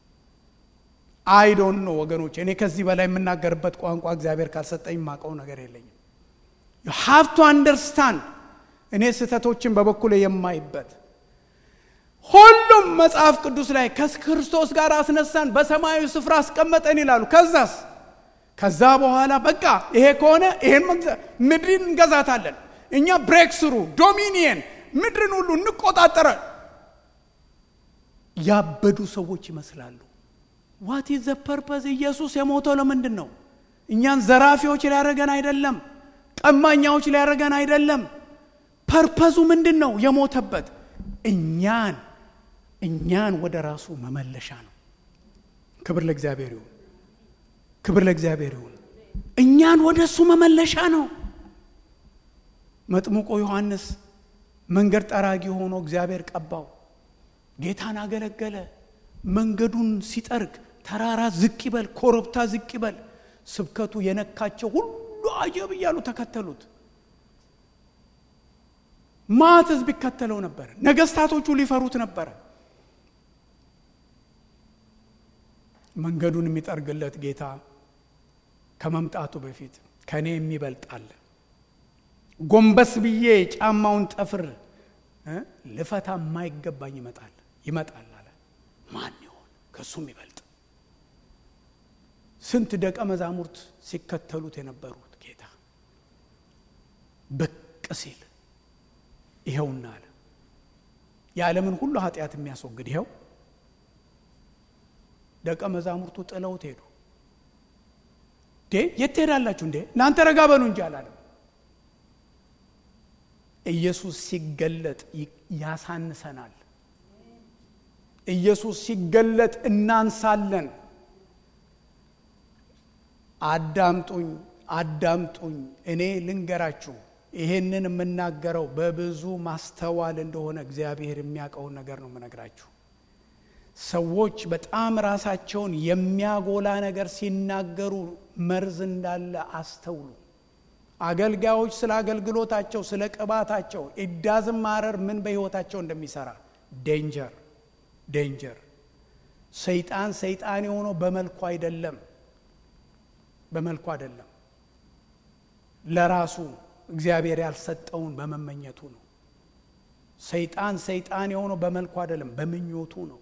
አይዶን ነው ወገኖች። እኔ ከዚህ በላይ የምናገርበት ቋንቋ እግዚአብሔር ካልሰጠኝ የማውቀው ነገር የለኝም። ዩ ሃቭ ቱ አንደርስታንድ እኔ ስህተቶችን በበኩሌ የማይበት ሁሉም መጽሐፍ ቅዱስ ላይ ከክርስቶስ ጋር አስነሳን፣ በሰማያዊ ስፍራ አስቀመጠን ይላሉ። ከዛስ ከዛ በኋላ በቃ ይሄ ከሆነ ይሄን ምድርን እንገዛታለን እኛ ብሬክ ስሩ ዶሚኒየን ምድርን ሁሉ እንቆጣጠራል። ያበዱ ሰዎች ይመስላሉ። ዋት ኢዝ ዘ ፐርፐዝ? ኢየሱስ የሞተው ለምንድን ነው? እኛን ዘራፊዎች ሊያደርገን አይደለም። ቀማኛዎች ሊያደርገን አይደለም። ፐርፐዙ ምንድን ነው? የሞተበት እኛን እኛን ወደ ራሱ መመለሻ ነው። ክብር ለእግዚአብሔር ይሁን። ክብር ለእግዚአብሔር ይሁን። እኛን ወደ እሱ መመለሻ ነው። መጥምቆ ዮሐንስ መንገድ ጠራጊ ሆኖ እግዚአብሔር ቀባው። ጌታን አገለገለ። መንገዱን ሲጠርግ ተራራ ዝቅ ይበል፣ ኮረብታ ዝቅ ይበል፣ ስብከቱ የነካቸው ሁሉ አጀብ እያሉ ተከተሉት። ማት ሕዝብ ይከተለው ነበር። ነገስታቶቹ ሊፈሩት ነበረ። መንገዱን የሚጠርግለት ጌታ ከመምጣቱ በፊት ከእኔ የሚበልጣል ጎንበስ ብዬ ጫማውን ጠፍር ልፈታ የማይገባኝ ይመጣል ይመጣል አለ። ማን ይሆን ከእሱ የሚበልጥ? ስንት ደቀ መዛሙርት ሲከተሉት የነበሩት ጌታ ብቅ ሲል ይኸውና አለ። የዓለምን ሁሉ ኃጢአት የሚያስወግድ ይኸው። ደቀ መዛሙርቱ ጥለውት ሄዱ። እንዴ የት ትሄዳላችሁ እንዴ? እናንተ ረጋ በሉ እንጂ አላለም። ኢየሱስ ሲገለጥ ያሳንሰናል። ኢየሱስ ሲገለጥ እናንሳለን። አዳምጡኝ፣ አዳምጡኝ። እኔ ልንገራችሁ፣ ይሄንን የምናገረው በብዙ ማስተዋል እንደሆነ እግዚአብሔር የሚያውቀውን ነገር ነው የምነግራችሁ። ሰዎች በጣም ራሳቸውን የሚያጎላ ነገር ሲናገሩ መርዝ እንዳለ አስተውሉ። አገልጋዮች ስለ አገልግሎታቸው ስለ ቅባታቸው ኢዳዝም ማረር ምን በሕይወታቸው እንደሚሰራ ዴንጀር ዴንጀር። ሰይጣን ሰይጣን የሆነው በመልኩ አይደለም፣ በመልኩ አይደለም። ለራሱ እግዚአብሔር ያልሰጠውን በመመኘቱ ነው። ሰይጣን ሰይጣን የሆነው በመልኩ አይደለም፣ በምኞቱ ነው።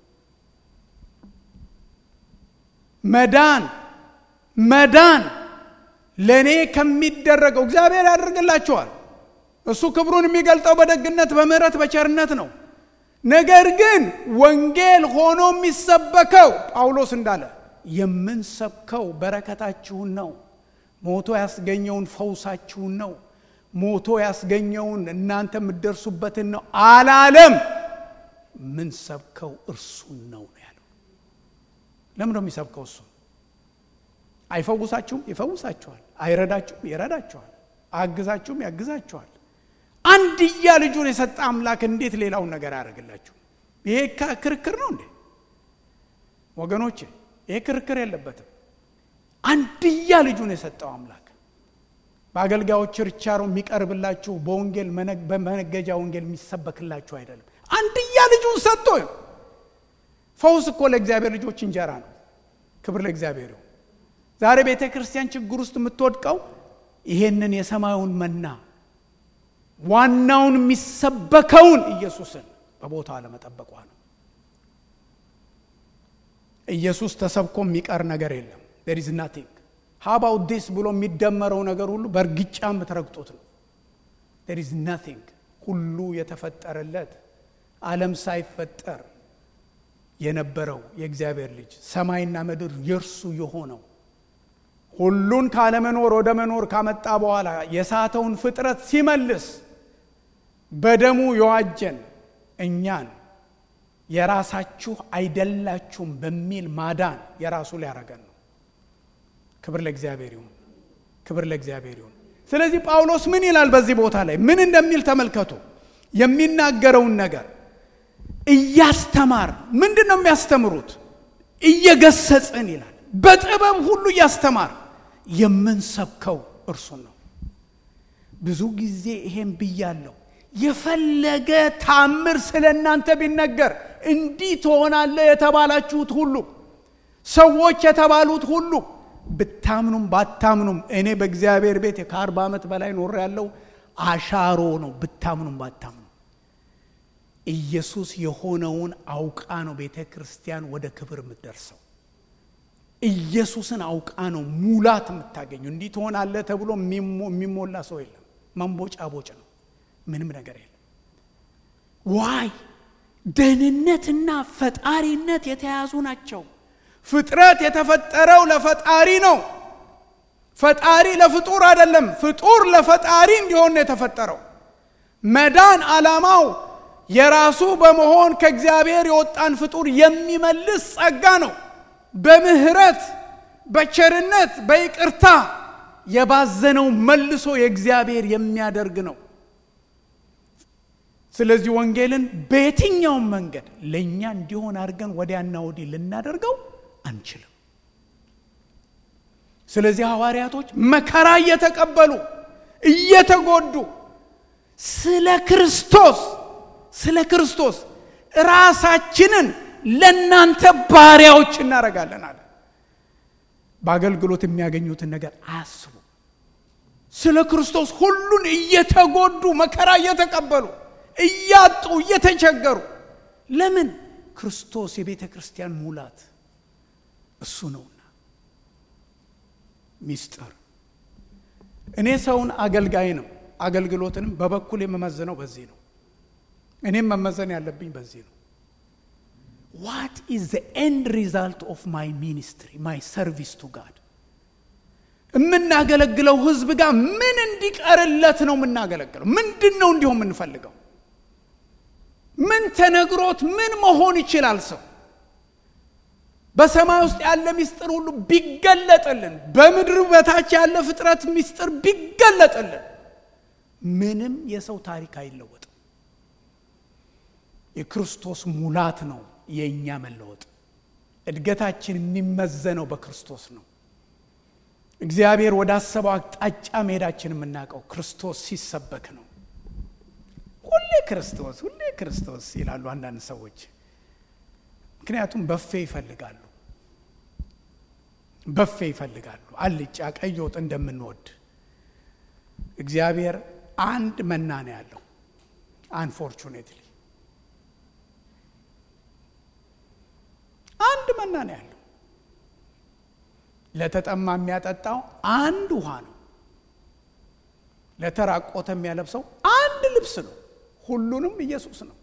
መዳን መዳን ለእኔ ከሚደረገው እግዚአብሔር ያደርግላቸዋል። እሱ ክብሩን የሚገልጠው በደግነት በምሕረት በቸርነት ነው። ነገር ግን ወንጌል ሆኖ የሚሰበከው ጳውሎስ እንዳለ የምንሰብከው በረከታችሁን ነው። ሞቶ ያስገኘውን ፈውሳችሁን ነው። ሞቶ ያስገኘውን እናንተ የምትደርሱበትን ነው አላለም። ምንሰብከው እርሱን ነው ነው ያለው። ለምን ነው የሚሰብከው? እሱ አይፈውሳችሁም? ይፈውሳችኋል። አይረዳችሁም? ይረዳችኋል። አያግዛችሁም? ያግዛችኋል። አንድያ ልጁን የሰጠ አምላክ እንዴት ሌላውን ነገር አያደርግላችሁ? ይሄ ክርክር ነው እንዴ ወገኖቼ? ይሄ ክርክር የለበትም። አንድያ ልጁን የሰጠው አምላክ በአገልጋዮች ችርቻሮ የሚቀርብላችሁ በወንጌል በመነገጃ ወንጌል የሚሰበክላችሁ አይደለም። አንድያ ልጁን ሰጥቶ ፈውስ እኮ ለእግዚአብሔር ልጆች እንጀራ ነው። ክብር ለእግዚአብሔር ይሁን። ዛሬ ቤተ ክርስቲያን ችግር ውስጥ የምትወድቀው ይሄንን የሰማዩን መና ዋናውን የሚሰበከውን ኢየሱስን በቦታ አለመጠበቋ ነው። ኢየሱስ ተሰብኮ የሚቀር ነገር የለም። ዴር ኢዝ ናቲንግ ሃባው ዲስ ብሎ የሚደመረው ነገር ሁሉ በእርግጫ የምትረግጡት ነው። ዴር ኢዝ ናቲንግ ሁሉ የተፈጠረለት ዓለም ሳይፈጠር የነበረው የእግዚአብሔር ልጅ ሰማይና ምድር የእርሱ የሆነው ሁሉን ካለመኖር ወደ መኖር ካመጣ በኋላ የሳተውን ፍጥረት ሲመልስ በደሙ የዋጀን እኛን የራሳችሁ አይደላችሁም በሚል ማዳን የራሱ ሊያረገን ነው። ክብር ለእግዚአብሔር ይሁን። ክብር ለእግዚአብሔር ይሁን። ስለዚህ ጳውሎስ ምን ይላል በዚህ ቦታ ላይ ምን እንደሚል ተመልከቱ። የሚናገረውን ነገር እያስተማር ምንድን ነው የሚያስተምሩት? እየገሰጽን ይላል። በጥበብ ሁሉ እያስተማር የምንሰብከው እርሱን ነው። ብዙ ጊዜ ይሄን ብያለሁ። የፈለገ ታምር ስለ እናንተ ቢነገር እንዲህ ትሆናለህ የተባላችሁት ሁሉ ሰዎች የተባሉት ሁሉ ብታምኑም ባታምኑም እኔ በእግዚአብሔር ቤት ከአርባ ዓመት በላይ ኖር ያለው አሻሮ ነው። ብታምኑም ባታምኑ ኢየሱስ የሆነውን አውቃ ነው ቤተ ክርስቲያን ወደ ክብር የምትደርሰው። ኢየሱስን አውቃ ነው ሙላት የምታገኙ። እንዲህ ትሆናለህ ተብሎ የሚሞላ ሰው የለም። መንቦጫ ቦጭ ነው። ምንም ነገር የለም። ዋይ ደህንነትና ፈጣሪነት የተያዙ ናቸው። ፍጥረት የተፈጠረው ለፈጣሪ ነው። ፈጣሪ ለፍጡር አይደለም። ፍጡር ለፈጣሪ እንዲሆን ነው የተፈጠረው። መዳን ዓላማው የራሱ በመሆን ከእግዚአብሔር የወጣን ፍጡር የሚመልስ ጸጋ ነው። በምህረት በቸርነት በይቅርታ የባዘነው መልሶ የእግዚአብሔር የሚያደርግ ነው። ስለዚህ ወንጌልን በየትኛውም መንገድ ለእኛ እንዲሆን አድርገን ወዲያና ወዲህ ልናደርገው አንችልም። ስለዚህ ሐዋርያቶች መከራ እየተቀበሉ እየተጎዱ ስለ ክርስቶስ ስለ ክርስቶስ ራሳችንን ለእናንተ ባሪያዎች እናደርጋለን አለ። በአገልግሎት የሚያገኙትን ነገር አያስቡ። ስለ ክርስቶስ ሁሉን እየተጎዱ መከራ እየተቀበሉ እያጡ እየተቸገሩ ለምን? ክርስቶስ የቤተ ክርስቲያን ሙላት እሱ ነውና። ሚስጥር እኔ ሰውን አገልጋይንም አገልግሎትንም በበኩል የምመዝነው በዚህ ነው። እኔም መመዘን ያለብኝ በዚህ ነው። ዋት ኢዝ ዘ ኤንድ ሪዛልት ኦፍ ማይ ሚኒስትሪ ማይ ሰርቪስ ቱ ጋድ የምናገለግለው ህዝብ ጋር ምን እንዲቀርለት ነው የምናገለግለው? ምንድን ነው እንዲሆን የምንፈልገው? ምን ተነግሮት ምን መሆን ይችላል? ሰው በሰማይ ውስጥ ያለ ምስጢር ሁሉ ቢገለጥልን፣ በምድር በታች ያለ ፍጥረት ምስጢር ቢገለጥልን፣ ምንም የሰው ታሪክ አይለወጥም። የክርስቶስ ሙላት ነው የእኛ መለወጥ። እድገታችን የሚመዘነው በክርስቶስ ነው። እግዚአብሔር ወዳሰበው አቅጣጫ መሄዳችን የምናውቀው ክርስቶስ ሲሰበክ ነው። ሁሌ ክርስቶስ ሁሌ ክርስቶስ ይላሉ አንዳንድ ሰዎች። ምክንያቱም በፌ ይፈልጋሉ፣ በፌ ይፈልጋሉ። አልጫ ቀይ ወጥ እንደምንወድ እግዚአብሔር አንድ መና ነው ያለው። አንፎርቹኔትሊ አንድ መና ነው ያለው። ለተጠማ የሚያጠጣው አንድ ውሃ ነው። ለተራቆተ የሚያለብሰው አንድ ልብስ ነው። ሁሉንም ኢየሱስ ነው።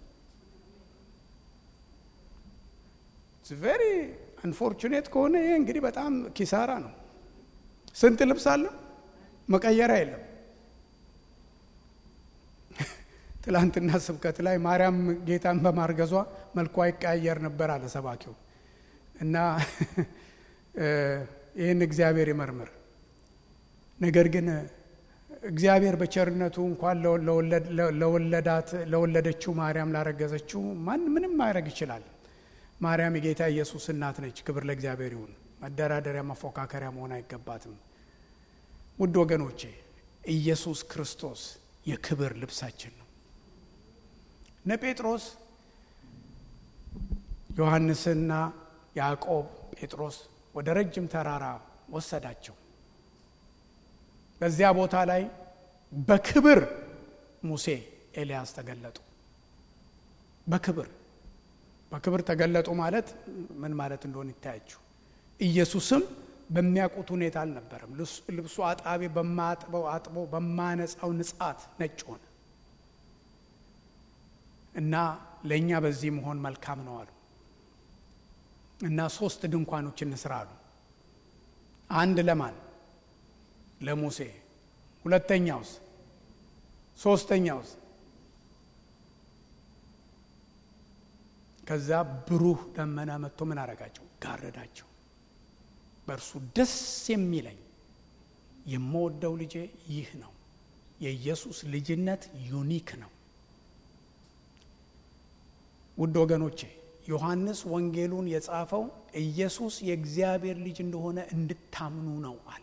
ቬሪ አንፎርቹኔት ከሆነ ይሄ እንግዲህ በጣም ኪሳራ ነው። ስንት ልብስ አለ? መቀየሪያ የለም። ትላንትና ስብከት ላይ ማርያም ጌታን በማርገዟ መልኳ ይቀያየር ነበር አለ ሰባኪው እና ይህን እግዚአብሔር ይመርምር። ነገር ግን እግዚአብሔር በቸርነቱ እንኳን ለወለዳት ለወለደችው ማርያም ላረገዘችው ማን ምንም ማድረግ ይችላል። ማርያም የጌታ ኢየሱስ እናት ነች። ክብር ለእግዚአብሔር ይሁን። መደራደሪያ መፎካከሪያ መሆን አይገባትም። ውድ ወገኖቼ ኢየሱስ ክርስቶስ የክብር ልብሳችን ነው። እነ ጴጥሮስ ዮሐንስና ያዕቆብ ጴጥሮስ ወደ ረጅም ተራራ ወሰዳቸው። በዚያ ቦታ ላይ በክብር ሙሴ፣ ኤልያስ ተገለጡ። በክብር በክብር ተገለጡ ማለት ምን ማለት እንደሆነ ይታያችሁ። ኢየሱስም በሚያውቁት ሁኔታ አልነበረም። ልብሱ አጣቢ በማጥበው አጥቦ በማነጻው ንጻት ነጭ ሆነ እና ለእኛ በዚህ መሆን መልካም ነው አሉ እና ሶስት ድንኳኖች እንስራ አሉ። አንድ ለማን? ለሙሴ። ሁለተኛውስ? ሶስተኛውስ? ከዛ ብሩህ ደመና መጥቶ ምን አረጋቸው? ጋረዳቸው። በእርሱ ደስ የሚለኝ የምወደው ልጄ ይህ ነው። የኢየሱስ ልጅነት ዩኒክ ነው። ውድ ወገኖቼ ዮሐንስ ወንጌሉን የጻፈው ኢየሱስ የእግዚአብሔር ልጅ እንደሆነ እንድታምኑ ነው አለ።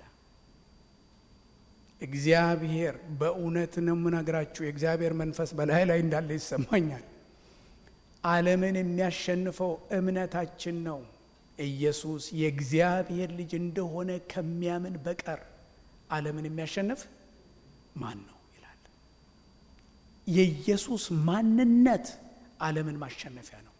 እግዚአብሔር በእውነት ነው የምነግራችሁ፣ የእግዚአብሔር መንፈስ በላይ ላይ እንዳለ ይሰማኛል። ዓለምን የሚያሸንፈው እምነታችን ነው። ኢየሱስ የእግዚአብሔር ልጅ እንደሆነ ከሚያምን በቀር ዓለምን የሚያሸንፍ ማን ነው ይላል። የኢየሱስ ማንነት ዓለምን ማሸነፊያ ነው።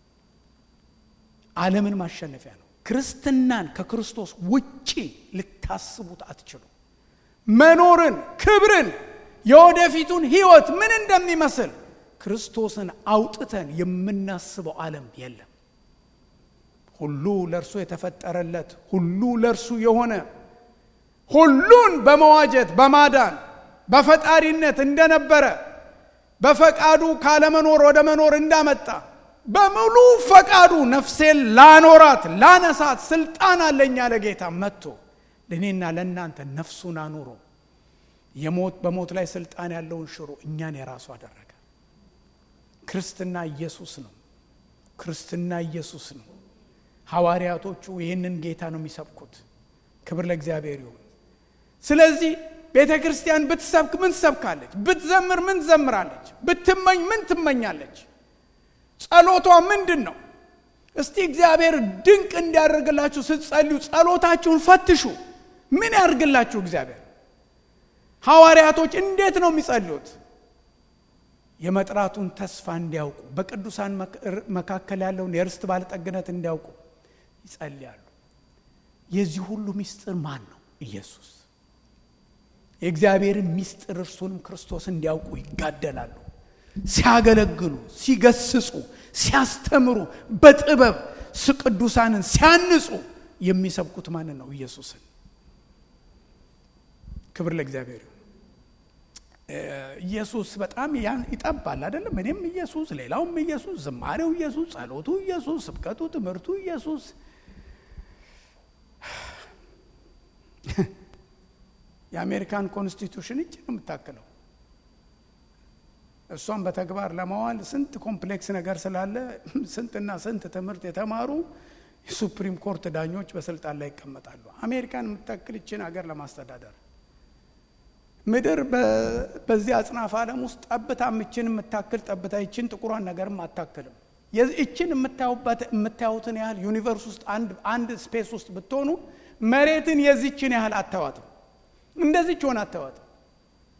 ዓለምን ማሸነፊያ ነው። ክርስትናን ከክርስቶስ ውጪ ልታስቡት አትችሉ። መኖርን፣ ክብርን፣ የወደፊቱን ሕይወት ምን እንደሚመስል ክርስቶስን አውጥተን የምናስበው ዓለም የለም። ሁሉ ለእርሱ የተፈጠረለት ሁሉ ለእርሱ የሆነ ሁሉን በመዋጀት በማዳን በፈጣሪነት እንደነበረ በፈቃዱ ካለመኖር ወደ መኖር እንዳመጣ በሙሉ ፈቃዱ ነፍሴን ላኖራት ላነሳት ስልጣን አለኝ ያለ ጌታ መጥቶ ለእኔና ለእናንተ ነፍሱን አኑሮ የሞት በሞት ላይ ስልጣን ያለውን ሽሮ እኛን የራሱ አደረገ። ክርስትና ኢየሱስ ነው። ክርስትና ኢየሱስ ነው። ሐዋርያቶቹ ይህንን ጌታ ነው የሚሰብኩት። ክብር ለእግዚአብሔር ይሁን። ስለዚህ ቤተ ክርስቲያን ብትሰብክ ምን ትሰብካለች? ብትዘምር ምን ትዘምራለች? ብትመኝ ምን ትመኛለች? ጸሎቷ ምንድን ነው? እስቲ እግዚአብሔር ድንቅ እንዲያደርግላችሁ ስትጸልዩ ጸሎታችሁን ፈትሹ። ምን ያደርግላችሁ እግዚአብሔር? ሐዋርያቶች እንዴት ነው የሚጸልዩት? የመጥራቱን ተስፋ እንዲያውቁ በቅዱሳን መካከል ያለውን የርስት ባለጠግነት እንዲያውቁ ይጸልያሉ። የዚህ ሁሉ ምስጢር ማን ነው? ኢየሱስ። የእግዚአብሔርን ምስጢር እርሱንም ክርስቶስ እንዲያውቁ ይጋደላሉ። ሲያገለግሉ፣ ሲገስጹ፣ ሲያስተምሩ በጥበብ ቅዱሳንን ሲያንጹ የሚሰብኩት ማንን ነው? ኢየሱስን። ክብር ለእግዚአብሔር ይሁን። ኢየሱስ በጣም ያን ይጠባል አይደለም? እኔም ኢየሱስ፣ ሌላውም ኢየሱስ፣ ዝማሬው ኢየሱስ፣ ጸሎቱ ኢየሱስ፣ ስብከቱ፣ ትምህርቱ ኢየሱስ። የአሜሪካን ኮንስቲቱሽን እጅ ነው የምታክለው። እሷን በተግባር ለማዋል ስንት ኮምፕሌክስ ነገር ስላለ ስንትና ስንት ትምህርት የተማሩ የሱፕሪም ኮርት ዳኞች በስልጣን ላይ ይቀመጣሉ። አሜሪካን የምታክል ይችን ሀገር ለማስተዳደር ምድር በዚህ አጽናፍ ዓለም ውስጥ ጠብታ ምችን የምታክል ጠብታ ይችን ጥቁሯን ነገርም አታክልም። ይችን የምታዩትን ያህል ዩኒቨርስ ውስጥ አንድ ስፔስ ውስጥ ብትሆኑ መሬትን የዚችን ያህል አታዋትም። እንደዚች ሆን አታዋትም።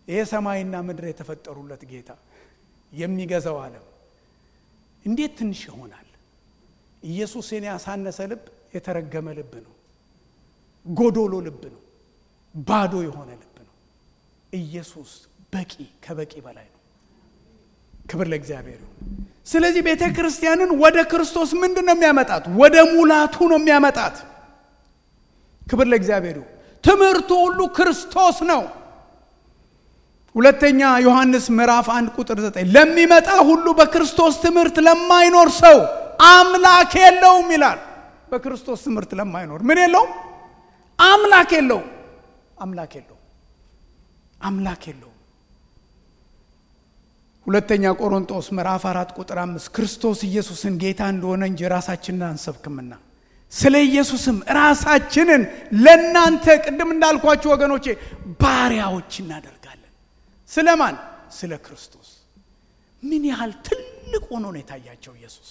ይሄ ሰማይና ምድር የተፈጠሩለት ጌታ የሚገዛው ዓለም እንዴት ትንሽ ይሆናል? ኢየሱስን ያሳነሰ ልብ የተረገመ ልብ ነው። ጎዶሎ ልብ ነው። ባዶ የሆነ ልብ ነው። ኢየሱስ በቂ ከበቂ በላይ ነው። ክብር ለእግዚአብሔር ይሁን። ስለዚህ ቤተ ክርስቲያንን ወደ ክርስቶስ ምንድን ነው የሚያመጣት? ወደ ሙላቱ ነው የሚያመጣት። ክብር ለእግዚአብሔር ይሁን። ትምህርቱ ሁሉ ክርስቶስ ነው። ሁለተኛ ዮሐንስ ምዕራፍ አንድ ቁጥር ዘጠኝ ለሚመጣ ሁሉ በክርስቶስ ትምህርት ለማይኖር ሰው አምላክ የለውም ይላል። በክርስቶስ ትምህርት ለማይኖር ምን የለውም? አምላክ የለውም። አምላክ የለውም። አምላክ የለውም። ሁለተኛ ቆሮንጦስ ምዕራፍ አራት ቁጥር አምስት ክርስቶስ ኢየሱስን ጌታ እንደሆነ እንጂ ራሳችንን አንሰብክምና ስለ ኢየሱስም ራሳችንን ለእናንተ ቅድም እንዳልኳችሁ ወገኖቼ ባሪያዎች እናደርጋለን። ስለ ማን? ስለ ክርስቶስ። ምን ያህል ትልቅ ሆኖ ነው የታያቸው ኢየሱስ።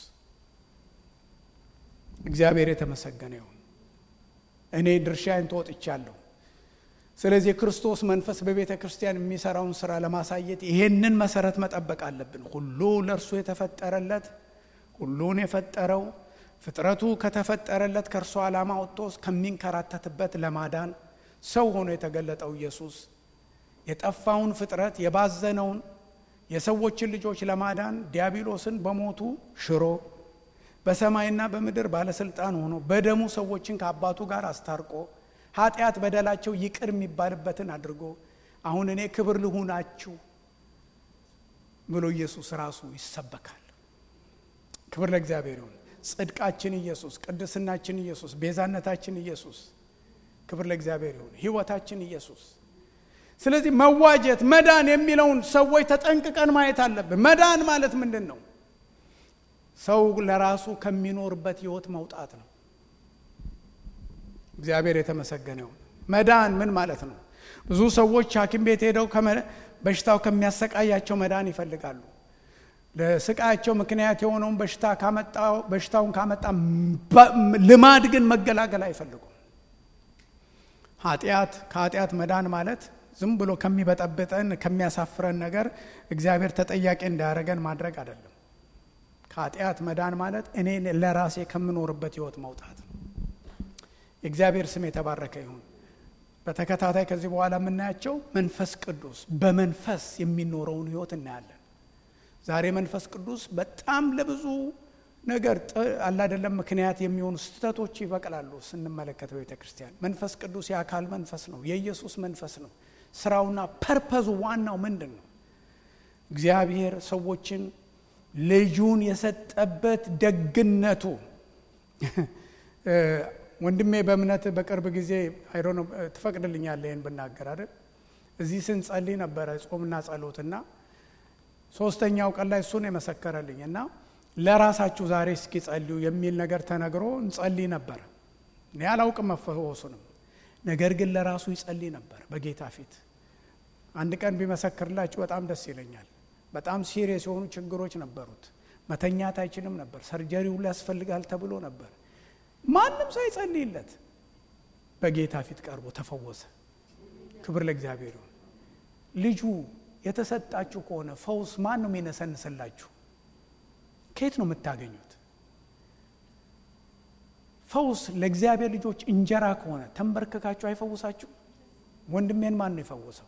እግዚአብሔር የተመሰገነ ይሁን። እኔ ድርሻዬን ተወጥቻለሁ። ስለዚህ የክርስቶስ መንፈስ በቤተ ክርስቲያን የሚሰራውን ስራ ለማሳየት ይሄንን መሰረት መጠበቅ አለብን። ሁሉ ለእርሱ የተፈጠረለት ሁሉን የፈጠረው ፍጥረቱ ከተፈጠረለት ከእርሱ ዓላማ ወጥቶ ከሚንከራተትበት ለማዳን ሰው ሆኖ የተገለጠው ኢየሱስ የጠፋውን ፍጥረት የባዘነውን የሰዎችን ልጆች ለማዳን ዲያብሎስን በሞቱ ሽሮ በሰማይና በምድር ባለስልጣን ሆኖ በደሙ ሰዎችን ከአባቱ ጋር አስታርቆ ኃጢአት በደላቸው ይቅር የሚባልበትን አድርጎ አሁን እኔ ክብር ልሁናችሁ ብሎ ኢየሱስ ራሱ ይሰበካል። ክብር ለእግዚአብሔር ይሁን። ጽድቃችን ኢየሱስ፣ ቅድስናችን ኢየሱስ፣ ቤዛነታችን ኢየሱስ። ክብር ለእግዚአብሔር ይሁን። ህይወታችን ኢየሱስ። ስለዚህ መዋጀት መዳን የሚለውን ሰዎች ተጠንቅቀን ማየት አለብን። መዳን ማለት ምንድን ነው? ሰው ለራሱ ከሚኖርበት ህይወት መውጣት ነው። እግዚአብሔር የተመሰገነ ይሁን። መዳን ምን ማለት ነው? ብዙ ሰዎች ሐኪም ቤት ሄደው በሽታው ከሚያሰቃያቸው መዳን ይፈልጋሉ። ለስቃያቸው ምክንያት የሆነውን በሽታ ካመጣው በሽታውን ካመጣ ልማድ ግን መገላገል አይፈልጉም። ኃጢአት ከኃጢአት መዳን ማለት ዝም ብሎ ከሚበጠብጠን ከሚያሳፍረን ነገር እግዚአብሔር ተጠያቂ እንዳያደረገን ማድረግ አይደለም። ከኃጢአት መዳን ማለት እኔ ለራሴ ከምኖርበት ህይወት መውጣት ነው። የእግዚአብሔር ስም የተባረከ ይሁን። በተከታታይ ከዚህ በኋላ የምናያቸው መንፈስ ቅዱስ በመንፈስ የሚኖረውን ህይወት እናያለን። ዛሬ መንፈስ ቅዱስ በጣም ለብዙ ነገር አላደለም ምክንያት የሚሆኑ ስህተቶች ይበቅላሉ። ስንመለከት በቤተ ክርስቲያን መንፈስ ቅዱስ የአካል መንፈስ ነው፣ የኢየሱስ መንፈስ ነው። ስራውና ፐርፐዙ ዋናው ምንድን ነው? እግዚአብሔር ሰዎችን ልጁን የሰጠበት ደግነቱ ወንድሜ በእምነት በቅርብ ጊዜ አይዶ ትፈቅድልኛለህ ይህን ብናገር አይደል? እዚህ ስንጸልይ ነበረ ጾምና ጸሎትና ሶስተኛው ቀን ላይ እሱን የመሰከረልኝ እና ለራሳችሁ ዛሬ እስኪ ጸልዩ የሚል ነገር ተነግሮ እንጸልይ ነበር። እኔ አላውቅም መፈወሱንም፣ ነገር ግን ለራሱ ይጸልይ ነበር በጌታ ፊት። አንድ ቀን ቢመሰክርላችሁ በጣም ደስ ይለኛል። በጣም ሲሪየስ የሆኑ ችግሮች ነበሩት። መተኛት አይችልም ነበር። ሰርጀሪ ሁሉ ያስፈልጋል ተብሎ ነበር። ማንም ሰው ይጸልይለት፣ በጌታ ፊት ቀርቦ ተፈወሰ። ክብር ለእግዚአብሔር ይሁን። ልጁ የተሰጣችሁ ከሆነ ፈውስ ማን ነው የሚነሰንስላችሁ? ከየት ነው የምታገኙት? ፈውስ ለእግዚአብሔር ልጆች እንጀራ ከሆነ ተንበርክካችሁ አይፈውሳችሁ? ወንድሜን ማን ነው የፈወሰው?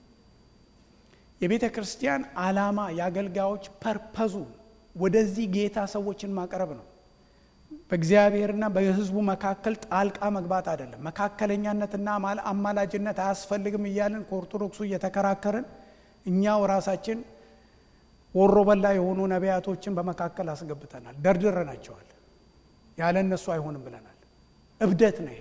የቤተ ክርስቲያን ዓላማ የአገልጋዮች ፐርፐዙ ወደዚህ ጌታ ሰዎችን ማቅረብ ነው። በእግዚአብሔርና በሕዝቡ መካከል ጣልቃ መግባት አይደለም። መካከለኛነትና አማላጅነት አያስፈልግም እያልን ከኦርቶዶክሱ እየተከራከርን እኛው ራሳችን ወሮ በላ የሆኑ ነቢያቶችን በመካከል አስገብተናል፣ ደርድረናቸዋል። ያለ እነሱ አይሆንም ብለናል። እብደት ነው።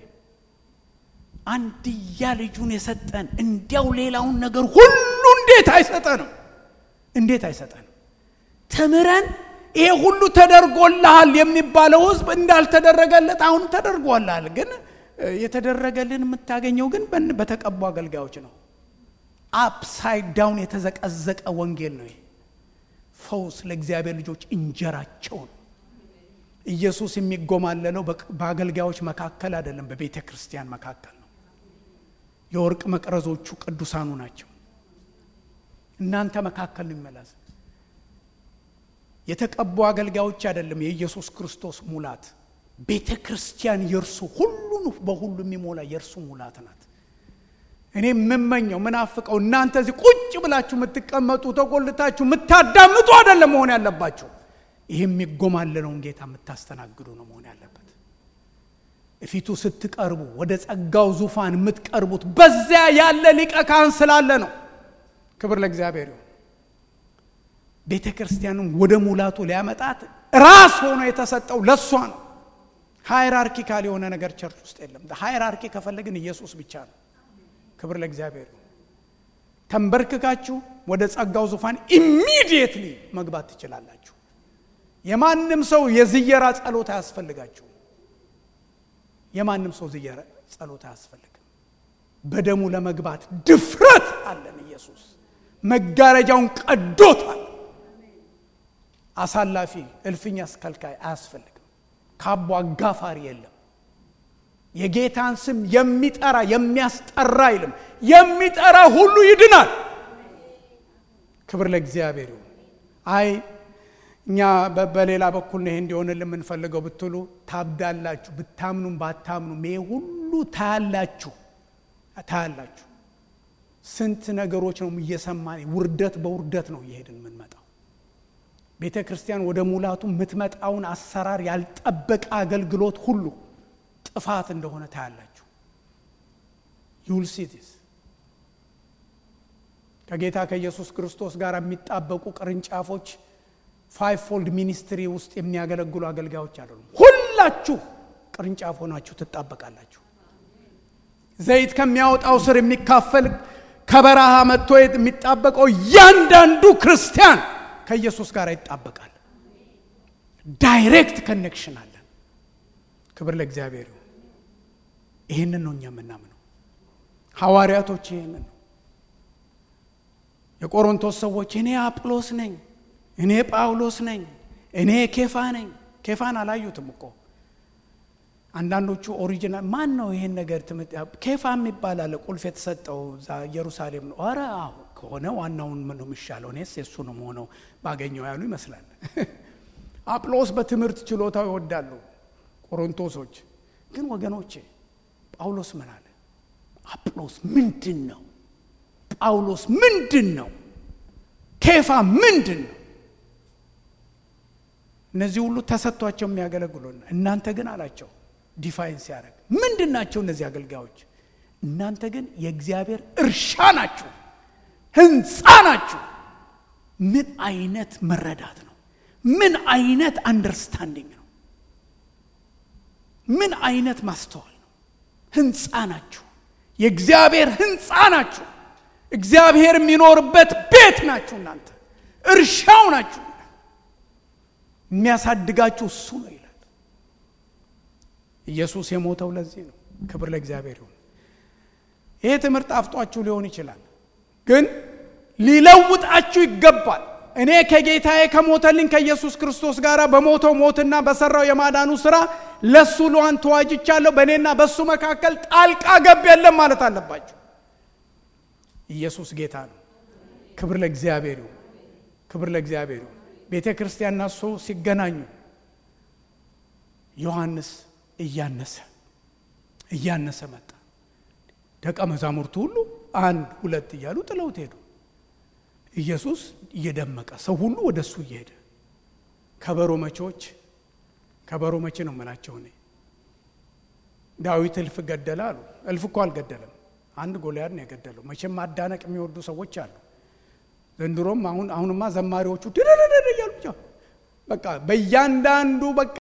አንድያ ልጁን የሰጠን እንዲያው ሌላውን ነገር ሁሉ እንዴት አይሰጠንም? እንዴት አይሰጠንም? ተምረን ይሄ ሁሉ ተደርጎልሃል የሚባለው ህዝብ እንዳልተደረገለት አሁን ተደርጎልሃል። ግን የተደረገልን የምታገኘው ግን በተቀቡ አገልጋዮች ነው። አፕሳይድ ዳውን የተዘቀዘቀ ወንጌል ነው። ፈውስ ለእግዚአብሔር ልጆች እንጀራቸው ነው። ኢየሱስ የሚጎማለለው በአገልጋዮች መካከል አይደለም፣ በቤተ ክርስቲያን መካከል ነው። የወርቅ መቅረዞቹ ቅዱሳኑ ናቸው። እናንተ መካከል ነው ይመላስ። የተቀቡ አገልጋዮች አይደለም የኢየሱስ ክርስቶስ ሙላት። ቤተ ክርስቲያን የእርሱ ሁሉን በሁሉ የሚሞላ የእርሱ ሙላት ናት። እኔ የምመኘው ምናፍቀው እናንተ እዚህ ቁጭ ብላችሁ የምትቀመጡ ተቆልታችሁ የምታዳምጡ አይደለም መሆን ያለባችሁ። ይህ የሚጎማለለውን ጌታ የምታስተናግዱ ነው መሆን ያለበት። እፊቱ ስትቀርቡ ወደ ጸጋው ዙፋን የምትቀርቡት በዚያ ያለ ሊቀ ካህን ስላለ ነው። ክብር ለእግዚአብሔር ይሁን። ቤተ ክርስቲያንም ወደ ሙላቱ ሊያመጣት ራስ ሆኖ የተሰጠው ለእሷ ነው። ሃይራርኪካል የሆነ ነገር ቸርች ውስጥ የለም። ሃይራርኪ ከፈለግን ኢየሱስ ብቻ ነው። ክብር ለእግዚአብሔር ይሁን። ተንበርክካችሁ ወደ ጸጋው ዙፋን ኢሚዲየትሊ መግባት ትችላላችሁ። የማንም ሰው የዝየራ ጸሎት አያስፈልጋችሁ። የማንም ሰው ዝየራ ጸሎት አያስፈልግም። በደሙ ለመግባት ድፍረት አለን። ኢየሱስ መጋረጃውን ቀዶታል። አሳላፊ እልፍኝ አስከልካይ አያስፈልግም። ካቦ አጋፋሪ የለም። የጌታን ስም የሚጠራ የሚያስጠራ አይልም። የሚጠራ ሁሉ ይድናል። ክብር ለእግዚአብሔር ይሁን። አይ እኛ በሌላ በኩል ነው ይሄ እንዲሆንልን የምንፈልገው ብትሉ ታብዳላችሁ። ብታምኑም ባታምኑም ይሄ ሁሉ ታያላችሁ ታያላችሁ። ስንት ነገሮች ነው እየሰማን ውርደት በውርደት ነው እየሄድን የምንመጣው። ቤተ ክርስቲያን ወደ ሙላቱ የምትመጣውን አሰራር ያልጠበቀ አገልግሎት ሁሉ ጥፋት እንደሆነ ታያላችሁ። ዩልሲቲስ ከጌታ ከኢየሱስ ክርስቶስ ጋር የሚጣበቁ ቅርንጫፎች ፋይቭ ፎልድ ሚኒስትሪ ውስጥ የሚያገለግሉ አገልጋዮች አይደሉም። ሁላችሁ ቅርንጫፍ ሆናችሁ ትጣበቃላችሁ። ዘይት ከሚያወጣው ስር የሚካፈል ከበረሃ መጥቶ የሚጣበቀው እያንዳንዱ ክርስቲያን ከኢየሱስ ጋር ይጣበቃል። ዳይሬክት ከኔክሽን አለን። ክብር ለእግዚአብሔር ይሁን። ይህንን ነው እኛ የምናምነው። ሐዋርያቶች ይህንን ነው። የቆሮንቶስ ሰዎች እኔ አጵሎስ ነኝ፣ እኔ ጳውሎስ ነኝ፣ እኔ ኬፋ ነኝ። ኬፋን አላዩትም እኮ አንዳንዶቹ ኦሪጂናል ማን ነው ይሄን ነገር ኬፋ የሚባል አለ ቁልፍ የተሰጠው እዛ ኢየሩሳሌም ነው። ኧረ አሁን ከሆነ ዋናውን ምን ነው የሚሻለው? እኔስ የእሱ ነው መሆነው ባገኘው ያሉ ይመስላል። አጵሎስ በትምህርት ችሎታው ይወዳሉ ቆሮንቶሶች። ግን ወገኖቼ ጳውሎስ ምን አለ? አጵሎስ ምንድን ነው? ጳውሎስ ምንድን ነው? ኬፋ ምንድን ነው? እነዚህ ሁሉ ተሰጥቷቸው የሚያገለግሉን እናንተ ግን አላቸው ዲፋይን ሲያደርግ ምንድን ናቸው እነዚህ አገልጋዮች? እናንተ ግን የእግዚአብሔር እርሻ ናችሁ፣ ህንፃ ናችሁ። ምን አይነት መረዳት ነው? ምን አይነት አንደርስታንዲንግ ነው? ምን አይነት ማስተዋል ነው? ህንፃ ናችሁ፣ የእግዚአብሔር ህንፃ ናችሁ። እግዚአብሔር የሚኖርበት ቤት ናችሁ። እናንተ እርሻው ናችሁ። የሚያሳድጋችሁ እሱ ነው ይላል። ኢየሱስ የሞተው ለዚህ ነው። ክብር ለእግዚአብሔር ይሁን። ይሄ ትምህርት ጣፍጧችሁ ሊሆን ይችላል፣ ግን ሊለውጣችሁ ይገባል። እኔ ከጌታዬ ከሞተልኝ ከኢየሱስ ክርስቶስ ጋር በሞተው ሞትና በሰራው የማዳኑ ስራ ለሱ ለዋን ተዋጅቻለሁ። በእኔና በሱ መካከል ጣልቃ ገብ የለም ማለት አለባችሁ። ኢየሱስ ጌታ ነው። ክብር ለእግዚአብሔር ይሁን። ክብር ለእግዚአብሔር ይሁን። ቤተ ክርስቲያንና እሱ ሲገናኙ ዮሐንስ እያነሰ እያነሰ መጣ። ደቀ መዛሙርቱ ሁሉ አንድ ሁለት እያሉ ጥለውት ሄዱ። ኢየሱስ እየደመቀ ሰው ሁሉ ወደ እሱ እየሄደ ከበሮ መቼዎች ከበሮ መቼ ነው የምላቸው እኔ ዳዊት እልፍ ገደለ አሉ። እልፍ እኮ አልገደለም። አንድ ጎልያድ ነው የገደለው። መቼም ማዳነቅ የሚወዱ ሰዎች አሉ። ዘንድሮም አሁን አሁንማ ዘማሪዎቹ ድርድር እያሉ ብቻ በቃ በእያንዳንዱ በቃ